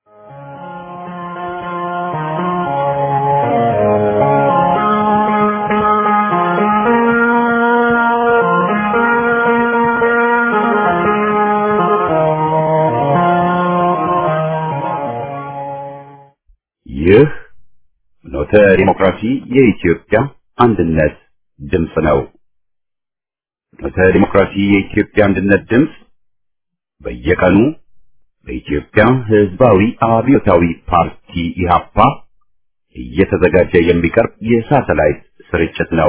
ይህ ኖተ ዲሞክራሲ የኢትዮጵያ አንድነት ድምፅ ነው። ኖተ ዲሞክራሲ የኢትዮጵያ አንድነት ድምፅ በየቀኑ በኢትዮጵያ ሕዝባዊ አብዮታዊ ፓርቲ ኢህአፓ እየተዘጋጀ የሚቀርብ የሳተላይት ስርጭት ነው።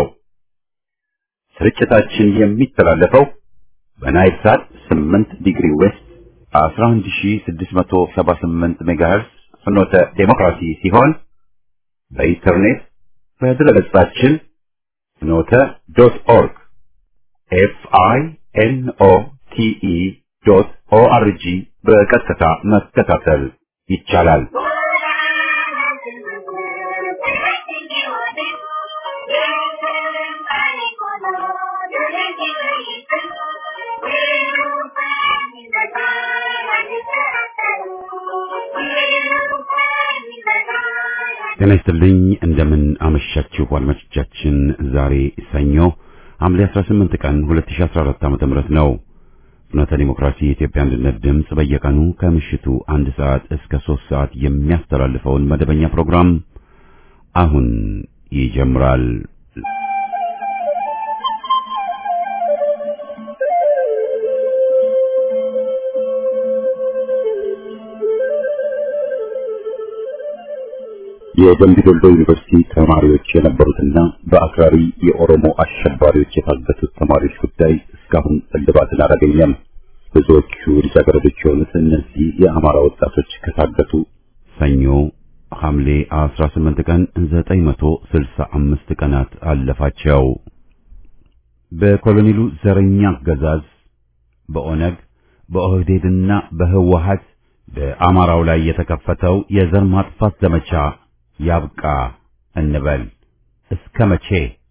ስርጭታችን የሚተላለፈው በናይል ሳት 8 ዲግሪ ዌስት 11678 ሜጋሄርስ ፍኖተ ዴሞክራሲ ሲሆን በኢንተርኔት በድረገጻችን ፍኖተ ዶት ኦርግ ኤፍ አይ ኤን ኦ ቲ ኢ ዶት ኦ አር ጂ በቀጥታ መከታተል ይቻላል። ጤና ይስጥልኝ እንደምን አመሻችሁ አድማጮቻችን። ዛሬ ሰኞ ሐምሌ 18 ቀን 2014 ዓ.ም ነው። ፍኖተ ዲሞክራሲ የኢትዮጵያ አንድነት ድምፅ በየቀኑ ከምሽቱ አንድ ሰዓት እስከ ሶስት ሰዓት የሚያስተላልፈውን መደበኛ ፕሮግራም አሁን ይጀምራል። የደምቢ ዶሎ ዩኒቨርሲቲ ተማሪዎች የነበሩትና በአክራሪ የኦሮሞ አሸባሪዎች የታገቱት ተማሪዎች ጉዳይ እስካሁን እልባትን አላገኘም። ብዙዎቹ ልጃገረዶች የሆኑት እነዚህ የአማራ ወጣቶች ከታገቱ ሰኞ ሐምሌ 18 ቀን 965 ቀናት አለፋቸው። በኮሎኔሉ ዘረኛ አገዛዝ በኦነግ በኦህዴድና በህወሀት በአማራው ላይ የተከፈተው የዘር ማጥፋት ዘመቻ ያብቃ እንበል። እስከ መቼ?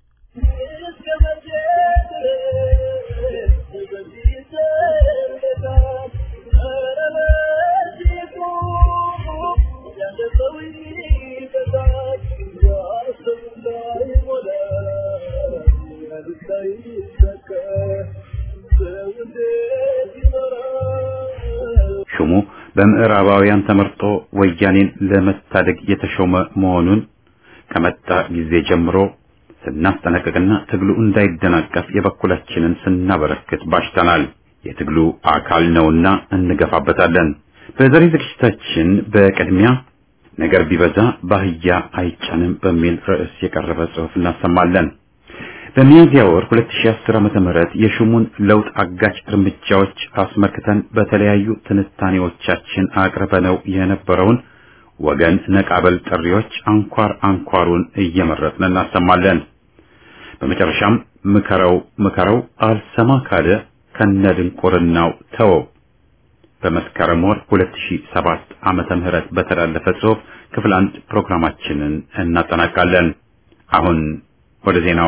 ሹሙ በምዕራባውያን ተመርጦ ወያኔን ለመታደግ የተሾመ መሆኑን ከመጣ ጊዜ ጀምሮ ስናስጠነቅቅና ትግሉ እንዳይደናቀፍ የበኩላችንን ስናበረክት ባሽተናል። የትግሉ አካል ነውና እንገፋበታለን። በዛሬ ዝግጅታችን በቅድሚያ ነገር ቢበዛ ባህያ አይጫንም በሚል ርዕስ የቀረበ ጽሑፍ እናሰማለን። በሚያዝያ ወር 2010 ዓመተ ምህረት የሹሙን ለውጥ አጋጭ እርምጃዎች አስመልክተን በተለያዩ ትንታኔዎቻችን አቅርበነው የነበረውን ወገን ነቃበል ጥሪዎች አንኳር አንኳሩን እየመረጥን እናሰማለን። በመጨረሻም ምከረው ምከረው አልሰማ ካለ ከነድንቁርናው ተወው በመስከረም ወር 2007 ዓመተ ምህረት በተላለፈ ጽሑፍ ክፍል አንድ ፕሮግራማችንን እናጠናቃለን። አሁን ወደ ዜናው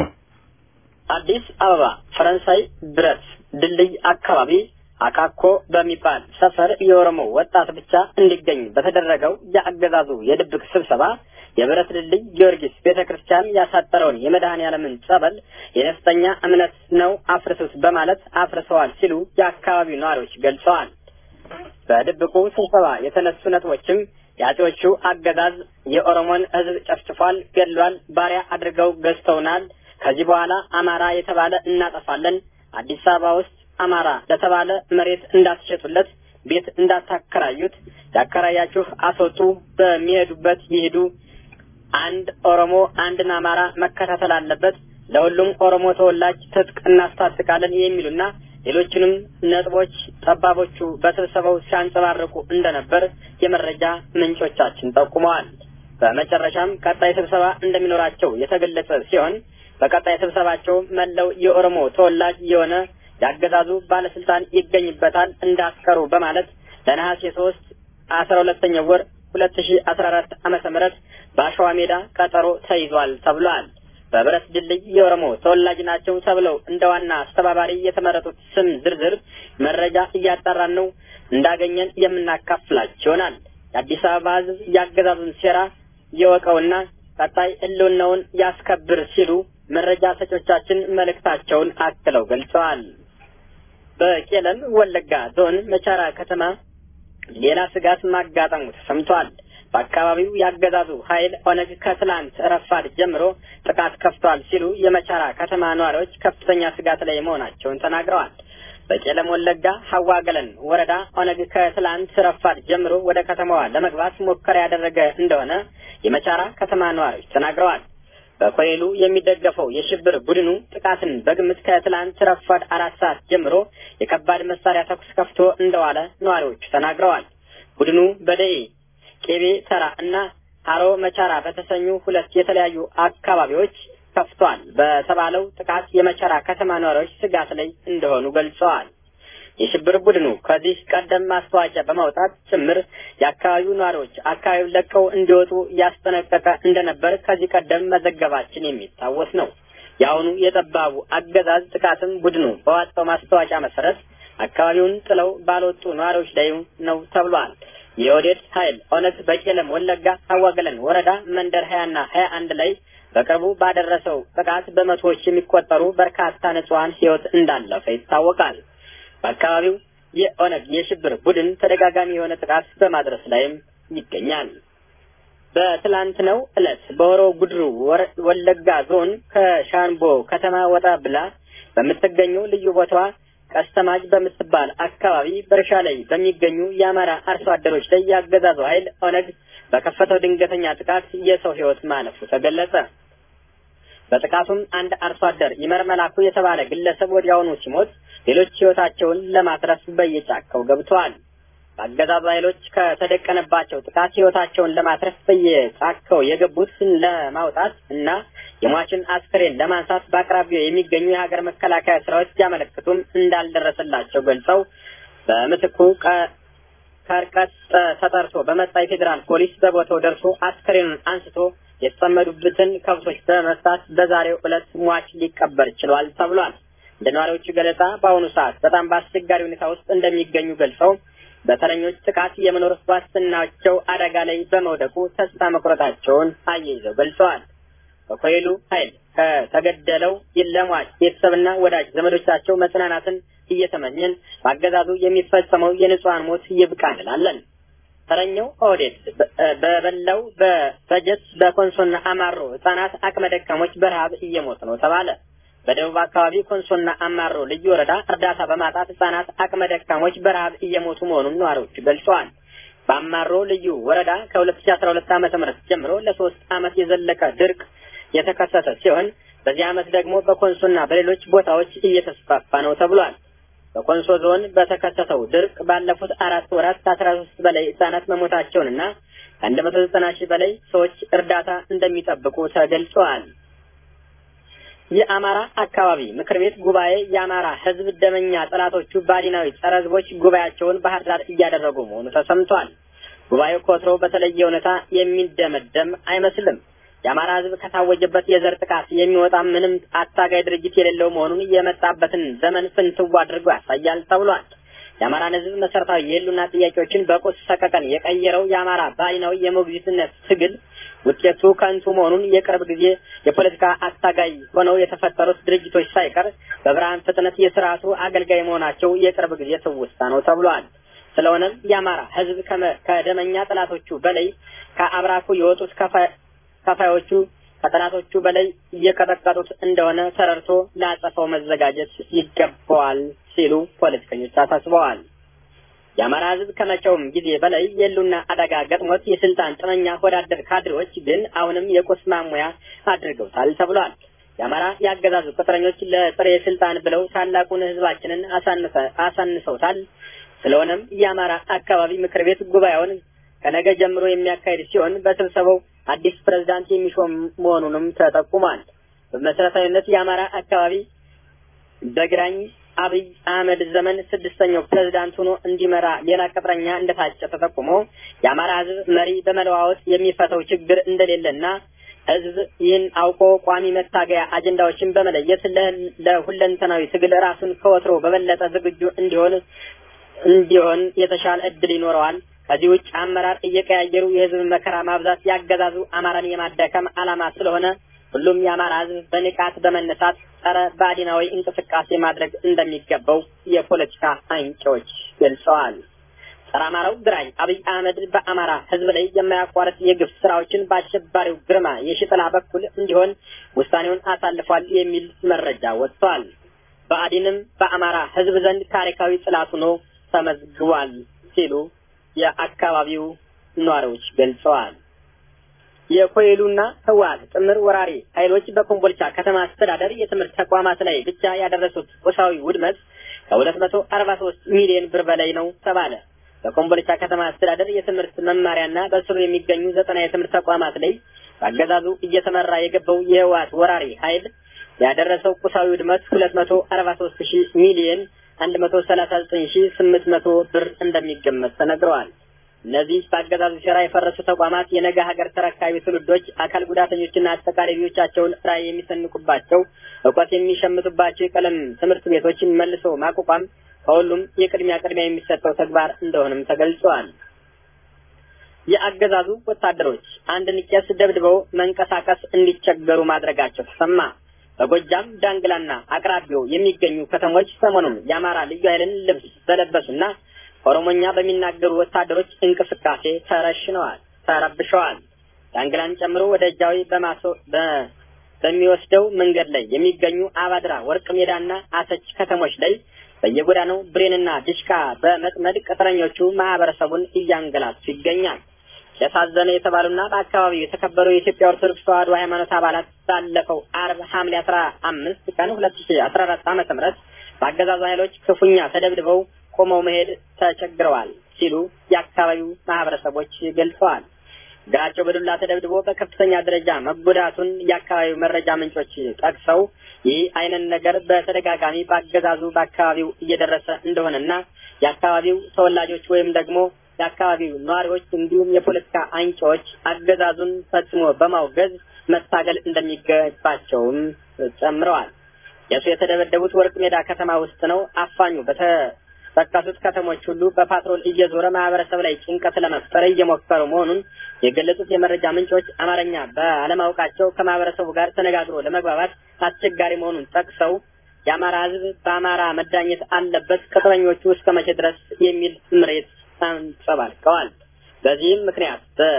አዲስ አበባ ፈረንሳይ ብረት ድልድይ አካባቢ አካኮ በሚባል ሰፈር የኦሮሞ ወጣት ብቻ እንዲገኝ በተደረገው የአገዛዙ የድብቅ ስብሰባ የብረት ድልድይ ጊዮርጊስ ቤተ ክርስቲያን ያሳጠረውን የመድኃኔ ዓለምን ጸበል የነፍጠኛ እምነት ነው አፍርሱት በማለት አፍርሰዋል ሲሉ የአካባቢው ነዋሪዎች ገልጸዋል። በድብቁ ስብሰባ የተነሱ ነጥቦችም የአጼዎቹ አገዛዝ የኦሮሞን ሕዝብ ጨፍጭፏል፣ ገድሏል፣ ባሪያ አድርገው ገዝተውናል ከዚህ በኋላ አማራ የተባለ እናጠፋለን። አዲስ አበባ ውስጥ አማራ ለተባለ መሬት እንዳትሸጡለት፣ ቤት እንዳታከራዩት፣ ያከራያችሁ አስወጡ፣ በሚሄዱበት ይሄዱ። አንድ ኦሮሞ አንድን አማራ መከታተል አለበት። ለሁሉም ኦሮሞ ተወላጅ ትጥቅ እናስታጥቃለን የሚሉና ሌሎችንም ነጥቦች ጠባቦቹ በስብሰባው ሲያንጸባርቁ እንደነበር የመረጃ ምንጮቻችን ጠቁመዋል። በመጨረሻም ቀጣይ ስብሰባ እንደሚኖራቸው የተገለጸ ሲሆን በቀጣይ ስብሰባቸው መለው የኦሮሞ ተወላጅ የሆነ ያገዛዙ ባለስልጣን ይገኝበታል እንዳትቀሩ በማለት ለነሐሴ ሶስት አስራ ሁለተኛው ወር ሁለት ሺ አስራ አራት ዓመተ ምህረት በአሸዋ ሜዳ ቀጠሮ ተይዟል ተብሏል። በብረት ድልድይ የኦሮሞ ተወላጅ ናቸው ተብለው እንደ ዋና አስተባባሪ የተመረጡት ስም ዝርዝር መረጃ እያጣራን ነው እንዳገኘን የምናካፍላችሁ ይሆናል። የአዲስ አበባ ህዝብ ያገዛዙን ሴራ የወቀውና ቀጣይ ህልውናውን ያስከብር ሲሉ መረጃ ሰጮቻችን መልእክታቸውን አክለው ገልጸዋል። በቄለም ወለጋ ዞን መቻራ ከተማ ሌላ ስጋት ማጋጠሙ ተሰምቷል። በአካባቢው ያገዛዙ ኃይል ኦነግ ከትላንት ረፋድ ጀምሮ ጥቃት ከፍቷል ሲሉ የመቻራ ከተማ ነዋሪዎች ከፍተኛ ስጋት ላይ መሆናቸውን ተናግረዋል። በቄለም ወለጋ ሀዋ ገለን ወረዳ ኦነግ ከትላንት ረፋድ ጀምሮ ወደ ከተማዋ ለመግባት ሙከራ ያደረገ እንደሆነ የመቻራ ከተማ ነዋሪዎች ተናግረዋል። በኮይሉ የሚደገፈው የሽብር ቡድኑ ጥቃትን በግምት ከትላንት ረፋድ አራት ሰዓት ጀምሮ የከባድ መሳሪያ ተኩስ ከፍቶ እንደዋለ ነዋሪዎቹ ተናግረዋል። ቡድኑ በደኤ ቄቤ ተራ እና ሀሮ መቻራ በተሰኙ ሁለት የተለያዩ አካባቢዎች ከፍቷል በተባለው ጥቃት የመቻራ ከተማ ነዋሪዎች ስጋት ላይ እንደሆኑ ገልጸዋል። የሽብር ቡድኑ ከዚህ ቀደም ማስታወቂያ በማውጣት ጭምር የአካባቢው ነዋሪዎች አካባቢውን ለቀው እንዲወጡ ያስጠነቀቀ እንደነበር ከዚህ ቀደም መዘገባችን የሚታወስ ነው። የአሁኑ የጠባቡ አገዛዝ ጥቃትም ቡድኑ በዋጣው ማስታወቂያ መሰረት አካባቢውን ጥለው ባልወጡ ነዋሪዎች ላይ ነው ተብሏል። የኦህዴድ ኃይል ኦነግ በቄለም ወለጋ አዋገለን ወረዳ መንደር ሀያና ሀያ አንድ ላይ በቅርቡ ባደረሰው ጥቃት በመቶዎች የሚቆጠሩ በርካታ ንጹሐን ሕይወት እንዳለፈ ይታወቃል። በአካባቢው የኦነግ የሽብር ቡድን ተደጋጋሚ የሆነ ጥቃት በማድረስ ላይም ይገኛል። በትላንትናው ዕለት በሆሮ ጉድሩ ወለጋ ዞን ከሻንቦ ከተማ ወጣ ብላ በምትገኘው ልዩ ቦታዋ ቀስተማጅ በምትባል አካባቢ በእርሻ ላይ በሚገኙ የአማራ አርሶ አደሮች ላይ ያገዛዙ ኃይል ኦነግ በከፈተው ድንገተኛ ጥቃት የሰው ሕይወት ማለፉ ተገለጸ። በጥቃቱም አንድ አርሶ አደር ይመር መላኩ የተባለ ግለሰብ ወዲያውኑ ሲሞት ሌሎች ሕይወታቸውን ለማትረፍ በየጫካው ገብተዋል። በአገዛዙ ኃይሎች ከተደቀነባቸው ጥቃት ሕይወታቸውን ለማትረፍ በየጫካው የገቡትን ለማውጣት እና የሟችን አስክሬን ለማንሳት በአቅራቢያው የሚገኙ የሀገር መከላከያ ሰራዊት ቢያመለክቱም እንዳልደረሰላቸው ገልጸው በምትኩ ከርቀት ተጠርቶ በመጣ የፌዴራል ፖሊስ በቦታው ደርሶ አስክሬኑን አንስቶ የተጠመዱበትን ከብቶች በመፍታት በዛሬው ዕለት ሟች ሊቀበር ችሏል ተብሏል። እንደ ነዋሪዎቹ ገለጻ በአሁኑ ሰዓት በጣም በአስቸጋሪ ሁኔታ ውስጥ እንደሚገኙ ገልጸው በተረኞች ጥቃት የመኖር ዋስትናቸው አደጋ ላይ በመውደቁ ተስፋ መቁረጣቸውን አያይዘው ገልጸዋል። በኮይሉ ኃይል ከተገደለው ለሟች ቤተሰብና ወዳጅ ዘመዶቻቸው መጽናናትን እየተመኘን በአገዛዙ የሚፈጸመው የንጹሐን ሞት ይብቃ እንላለን። ተረኛው ኦህዴድ በበላው በበጀት በኮንሶና አማሮ ህጻናት አቅመ ደካሞች በረሀብ እየሞቱ ነው ተባለ። በደቡብ አካባቢ ኮንሶና አማሮ ልዩ ወረዳ እርዳታ በማጣት ህጻናት አቅመ ደካሞች በረሀብ እየሞቱ መሆኑን ነዋሪዎቹ ገልጸዋል። በአማሮ ልዩ ወረዳ ከሁለት ሺ አስራ ሁለት ዓመተ ምህረት ጀምሮ ለሶስት ዓመት የዘለቀ ድርቅ የተከሰተ ሲሆን በዚህ ዓመት ደግሞ በኮንሶና በሌሎች ቦታዎች እየተስፋፋ ነው ተብሏል። በኮንሶ ዞን በተከሰተው ድርቅ ባለፉት አራት ወራት ከአስራ ሶስት በላይ ህጻናት መሞታቸውንና ከአንድ መቶ ዘጠና ሺህ በላይ ሰዎች እርዳታ እንደሚጠብቁ ተገልጸዋል። የአማራ አካባቢ ምክር ቤት ጉባኤ የአማራ ህዝብ ደመኛ ጠላቶቹ ባዲናዊ ጸረ ህዝቦች ጉባኤያቸውን ባህር ዳር እያደረጉ መሆኑ ተሰምቷል። ጉባኤው ከወትሮ በተለየ ሁኔታ የሚደመደም አይመስልም። የአማራ ህዝብ ከታወጀበት የዘር ጥቃት የሚወጣ ምንም አታጋይ ድርጅት የሌለው መሆኑን የመጣበትን ዘመን ፍንትው አድርጎ ያሳያል ተብሏል። የአማራን ህዝብ መሰረታዊ የህሉና ጥያቄዎችን በቁስ ሰቀቀን የቀየረው የአማራ ባዲናዊ የሞግዚትነት ትግል ውጤቱ ከንቱ መሆኑን የቅርብ ጊዜ የፖለቲካ አታጋይ ሆነው የተፈጠሩት ድርጅቶች ሳይቀር በብርሃን ፍጥነት የስርዓቱ አገልጋይ መሆናቸው የቅርብ ጊዜ ትውስታ ነው ተብሏል። ስለሆነም የአማራ ህዝብ ከደመኛ ጠላቶቹ በላይ ከአብራኩ የወጡት ከፋዮቹ ከጠላቶቹ በላይ እየቀጠቀጡት እንደሆነ ተረድቶ ለአጸፋው መዘጋጀት ይገባዋል ሲሉ ፖለቲከኞች አሳስበዋል። የአማራ ህዝብ ከመቼውም ጊዜ በላይ የሉና አደጋ ገጥሞት የስልጣን ጥመኛ ወዳደር ካድሬዎች ግን አሁንም የቁስ ማሙያ አድርገውታል ተብሏል። የአማራ የአገዛዙ ቅጥረኞች ለጥሬ ስልጣን ብለው ታላቁን ህዝባችንን አሳንሰውታል። ስለሆነም የአማራ አካባቢ ምክር ቤት ጉባኤውን ከነገ ጀምሮ የሚያካሄድ ሲሆን በስብሰባው አዲስ ፕሬዝዳንት የሚሾም መሆኑንም ተጠቁሟል። በመሰረታዊነት የአማራ አካባቢ በግራኝ አብይ አህመድ ዘመን ስድስተኛው ፕሬዝዳንት ሆኖ እንዲመራ ሌላ ቅጥረኛ እንደታጨ ተጠቁሞ የአማራ ህዝብ መሪ በመለዋወጥ የሚፈተው ችግር እንደሌለና ህዝብ ይህን አውቆ ቋሚ መታገያ አጀንዳዎችን በመለየት ለሁለንተናዊ ትግል ራሱን ከወትሮ በበለጠ ዝግጁ እንዲሆን እንዲሆን የተሻለ እድል ይኖረዋል ከዚህ ውጭ አመራር እየቀያየሩ የህዝብ መከራ ማብዛት ያገዛዙ አማራን የማዳከም ዓላማ ስለሆነ ሁሉም የአማራ ህዝብ በንቃት በመነሳት ጸረ ባዕዲናዊ እንቅስቃሴ ማድረግ እንደሚገባው የፖለቲካ አንቂዎች ገልጸዋል። ጸረ አማራው ግራኝ አብይ አህመድ በአማራ ህዝብ ላይ የማያቋርጥ የግፍ ስራዎችን በአሸባሪው ግርማ የሽጥላ በኩል እንዲሆን ውሳኔውን አሳልፏል የሚል መረጃ ወጥቷል። ብአዴንም በአማራ ህዝብ ዘንድ ታሪካዊ ጽላት ሆኖ ተመዝግቧል ሲሉ የአካባቢው ነዋሪዎች ገልጸዋል። የኮይሉና ህወሓት ጥምር ወራሪ ኃይሎች በኮምቦልቻ ከተማ አስተዳደር የትምህርት ተቋማት ላይ ብቻ ያደረሱት ቁሳዊ ውድመት ከሁለት መቶ አርባ ሶስት ሚሊዮን ብር በላይ ነው ተባለ። በኮምቦልቻ ከተማ አስተዳደር የትምህርት መማሪያና በስሩ የሚገኙ ዘጠና የትምህርት ተቋማት ላይ በአገዛዙ እየተመራ የገባው የህወሓት ወራሪ ኃይል ያደረሰው ቁሳዊ ውድመት ሁለት መቶ አርባ ሶስት ሺህ ሚሊዮን አንድ መቶ ሰላሳ ዘጠኝ ሺህ ስምንት መቶ ብር እንደሚገመት ተነግረዋል። እነዚህ በአገዛዙ ሴራ የፈረሱ ተቋማት የነገ ሀገር ተረካቢ ትውልዶች አካል ጉዳተኞችና አጠቃላይ ልጆቻቸውን ራዕይ የሚሰንቁባቸው እውቀት የሚሸምቱባቸው የቀለም ትምህርት ቤቶችን መልሶ ማቋቋም ከሁሉም የቅድሚያ ቅድሚያ የሚሰጠው ተግባር እንደሆነም ተገልጸዋል። የአገዛዙ ወታደሮች አንድን ቄስ ደብድበው መንቀሳቀስ እንዲቸገሩ ማድረጋቸው ተሰማ። በጎጃም ዳንግላና አቅራቢው የሚገኙ ከተሞች ሰሞኑን የአማራ ልዩ ኃይልን ልብስ በለበሱና ኦሮሞኛ በሚናገሩ ወታደሮች እንቅስቃሴ ተረሽነዋል፣ ተረብሸዋል። ዳንግላን ጨምሮ ወደ ጃዊ በማሶ በሚወስደው መንገድ ላይ የሚገኙ አባድራ፣ ወርቅ ሜዳና አሰች ከተሞች ላይ በየጎዳናው ብሬንና ድሽቃ በመጥመድ ቅጥረኞቹ ማህበረሰቡን እያንገላቱ ይገኛል። ያሳዘነ የተባሉና በአካባቢው የተከበሩ የኢትዮጵያ ኦርቶዶክስ ተዋሕዶ ሃይማኖት አባላት ባለፈው አርብ ሐምሌ አስራ አምስት ቀን ሁለት ሺ አስራ አራት ዓመተ ምህረት በአገዛዙ ኃይሎች ክፉኛ ተደብድበው ቆመው መሄድ ተቸግረዋል ሲሉ የአካባቢው ማህበረሰቦች ገልጸዋል። እግራቸው በዱላ ተደብድቦ በከፍተኛ ደረጃ መጎዳቱን የአካባቢው መረጃ ምንጮች ጠቅሰው ይህ አይነት ነገር በተደጋጋሚ በአገዛዙ በአካባቢው እየደረሰ እንደሆነና የአካባቢው ተወላጆች ወይም ደግሞ የአካባቢው ነዋሪዎች እንዲሁም የፖለቲካ አንቂዎች አገዛዙን ፈጽሞ በማውገዝ መታገል እንደሚገባቸውም ጨምረዋል። የሱ የተደበደቡት ወርቅ ሜዳ ከተማ ውስጥ ነው። አፋኙ በተጠቀሱት ከተሞች ሁሉ በፓትሮል እየዞረ ማህበረሰብ ላይ ጭንቀት ለመፍጠር እየሞከሩ መሆኑን የገለጹት የመረጃ ምንጮች አማርኛ ባለማወቃቸው ከማህበረሰቡ ጋር ተነጋግሮ ለመግባባት አስቸጋሪ መሆኑን ጠቅሰው የአማራ ሕዝብ በአማራ መዳኘት አለበት፣ ቅጥረኞቹ እስከ መቼ ድረስ የሚል ምሬት አንጸባርቀዋል። በዚህም ምክንያት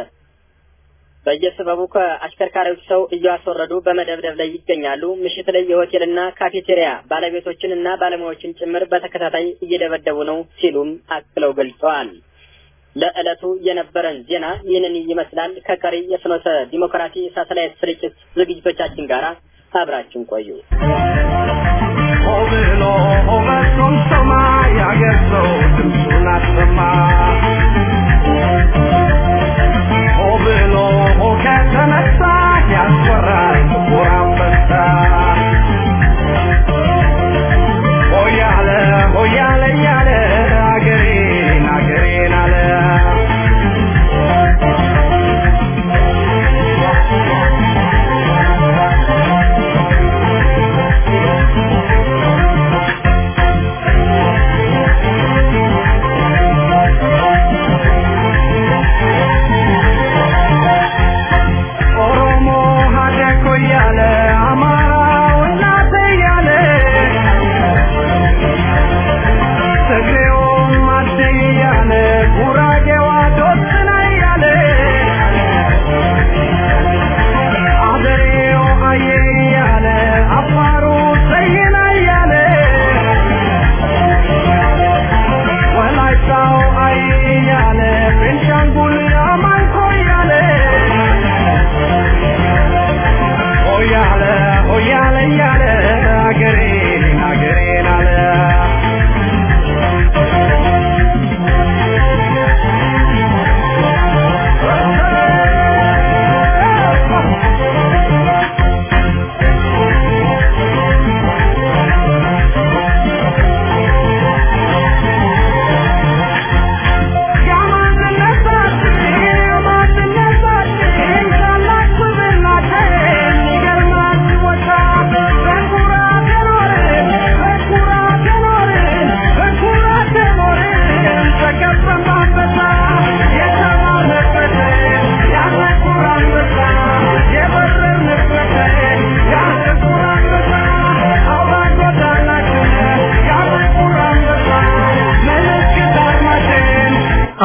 በየሰበቡ ከአሽከርካሪዎች ሰው እያስወረዱ በመደብደብ ላይ ይገኛሉ። ምሽት ላይ የሆቴልና ካፌቴሪያ ባለቤቶችን እና ባለሙያዎችን ጭምር በተከታታይ እየደበደቡ ነው ሲሉም አክለው ገልጸዋል። ለዕለቱ የነበረን ዜና ይህንን ይመስላል። ከቀሪ የፍኖተ ዲሞክራሲ ሳተላይት ስርጭት ዝግጅቶቻችን ጋር አብራችን ቆዩ። ብሎ መቶም ሰማይ ያገር ሰው ድምፁን አሰማ ሆ ብሎ ከተነሳ ያስፈራል ጥቁር አንበሳ ሆያለ ሆያለ እያለ አገሬን አገሬን አለ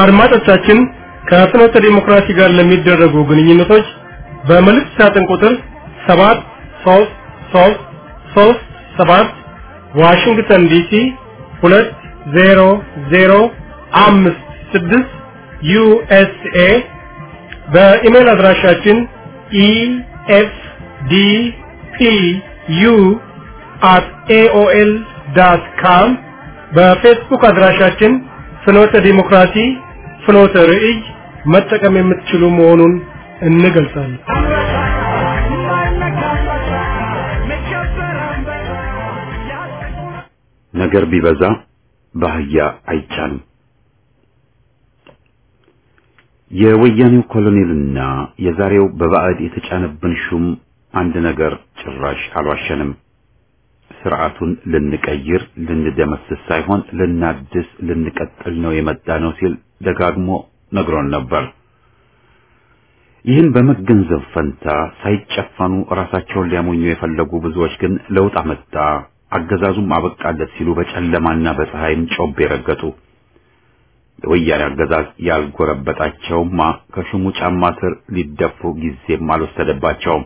አድማጮቻችን ከፍኖተ ዲሞክራሲ ጋር ለሚደረጉ ግንኙነቶች በመልእክት ሳጥን ቁጥር 73337 ዋሽንግተን ዲሲ 20056 ዩኤስኤ በኢሜል አድራሻችን ኢኤፍዲፒዩ አት ኤኦኤል ዳት ካም በፌስቡክ አድራሻችን ፍኖተ ዲሞክራሲ ፍኖተ ርዕይ መጠቀም የምትችሉ መሆኑን እንገልጻለን። ነገር ቢበዛ ባህያ አይቻልም። የወያኔው ኮሎኔልና የዛሬው በባዕድ የተጫነብን ሹም አንድ ነገር ጭራሽ አልዋሸንም። ስርዓቱን ልንቀይር ልንደመስስ ሳይሆን ልናድስ ልንቀጥል ነው የመጣ ነው ሲል ደጋግሞ ነግሮን ነበር። ይህን በመገንዘብ ፈንታ ሳይጨፈኑ ራሳቸውን ሊያሞኙ የፈለጉ ብዙዎች ግን ለውጥ አመጣ፣ አገዛዙም አበቃለት ሲሉ በጨለማና በፀሐይም ጮቤ ረገጡ። የወያኔ አገዛዝ ያልጎረበጣቸውማ ከሹሙ ጫማ ስር ሊደፉ ጊዜም አልወሰደባቸውም።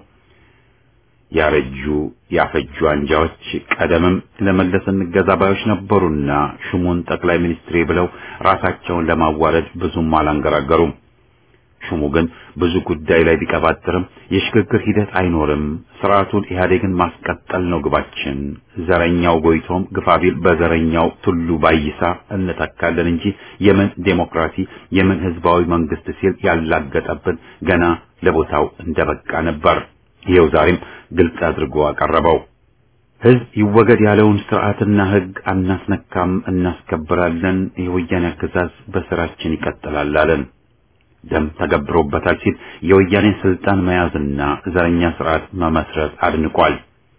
ያረጁ ያፈጁ አንጃዎች ቀደምም ለመለስ እንገዛ ባዮች ነበሩና ሹሙን ጠቅላይ ሚኒስትሬ ብለው ራሳቸውን ለማዋረድ ብዙም አላንገራገሩም። ሹሙ ግን ብዙ ጉዳይ ላይ ቢቀባጥርም የሽግግር ሂደት አይኖርም፣ ስርዓቱን ኢህአዴግን ማስቀጠል ነው ግባችን፣ ዘረኛው ጎይቶም ግፋቢል በዘረኛው ቱሉ ባይሳ እንተካለን እንጂ የምን ዴሞክራሲ የምን ህዝባዊ መንግስት ሲል ያላገጠብን ገና ለቦታው እንደበቃ ነበር። ይኸው ዛሬም ግልጽ አድርጎ አቀረበው። ህዝብ ይወገድ ያለውን ስርዓትና ህግ አናስነካም፣ እናስከብራለን፣ የወያኔ አገዛዝ በስራችን ይቀጥላል አለን። ደም ተገብሮበታል ሲል የወያኔን ስልጣን መያዝና ዘረኛ ስርዓት መመስረት አድንቋል።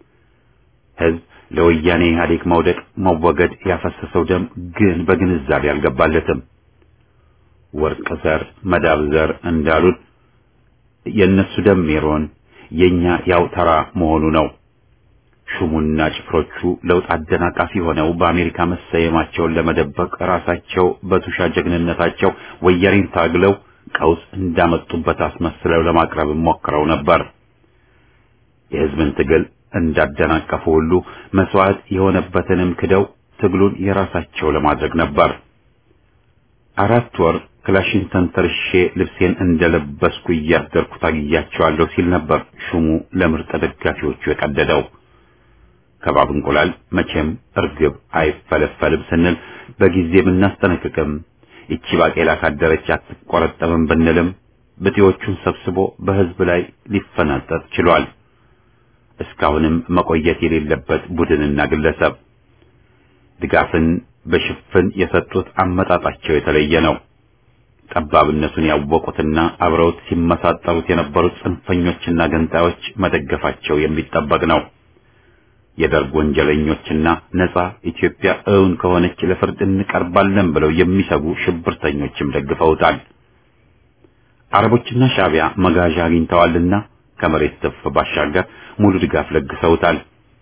ህዝብ ለወያኔ ኢህአዴግ መውደቅ መወገድ ያፈሰሰው ደም ግን በግንዛቤ አልገባለትም። ወርቅ ዘር መዳብ ዘር እንዳሉት የእነሱ ደም ሜሮን የኛ ያው ተራ መሆኑ ነው። ሹሙና ጭፍሮቹ ለውጥ አደናቃፊ ሆነው በአሜሪካ መሰየማቸውን ለመደበቅ ራሳቸው በቱሻ ጀግንነታቸው ወያኔን ታግለው ቀውስ እንዳመጡበት አስመስለው ለማቅረብ ሞክረው ነበር። የህዝብን ትግል እንዳደናቀፉ ሁሉ መስዋዕት የሆነበትንም ክደው ትግሉን የራሳቸው ለማድረግ ነበር። አራት ወር ክላሽን ተንተርሼ ልብሴን እንደለበስኩ እያደርኩ ታግያቸዋለሁ ሲል ነበር ሹሙ ለምርጥ ደጋፊዎቹ የቀደደው። ከባብ እንቁላል መቼም እርግብ አይፈለፈልም ስንል በጊዜ ብናስጠነቅቅም ይቺ ባቄላ ካደረች አትቆረጠምም ብንልም ብጤዎቹን ሰብስቦ በህዝብ ላይ ሊፈናጠጥ ችሏል። እስካሁንም መቆየት የሌለበት ቡድንና ግለሰብ ድጋፍን በሽፍን የሰጡት አመጣጣቸው የተለየ ነው። ጠባብነቱን ያወቁትና አብረውት ሲመሳጠሩት የነበሩት ጽንፈኞችና ገንጣዮች መደገፋቸው የሚጠበቅ ነው። የደርግ ወንጀለኞችና ነጻ ኢትዮጵያ እውን ከሆነች ለፍርድ እንቀርባለን ብለው የሚሰጉ ሽብርተኞችም ደግፈውታል። አረቦችና ሻዕቢያ መጋዣ አግኝተዋልና ከመሬት ትፍ ባሻገር ሙሉ ድጋፍ ለግሰውታል።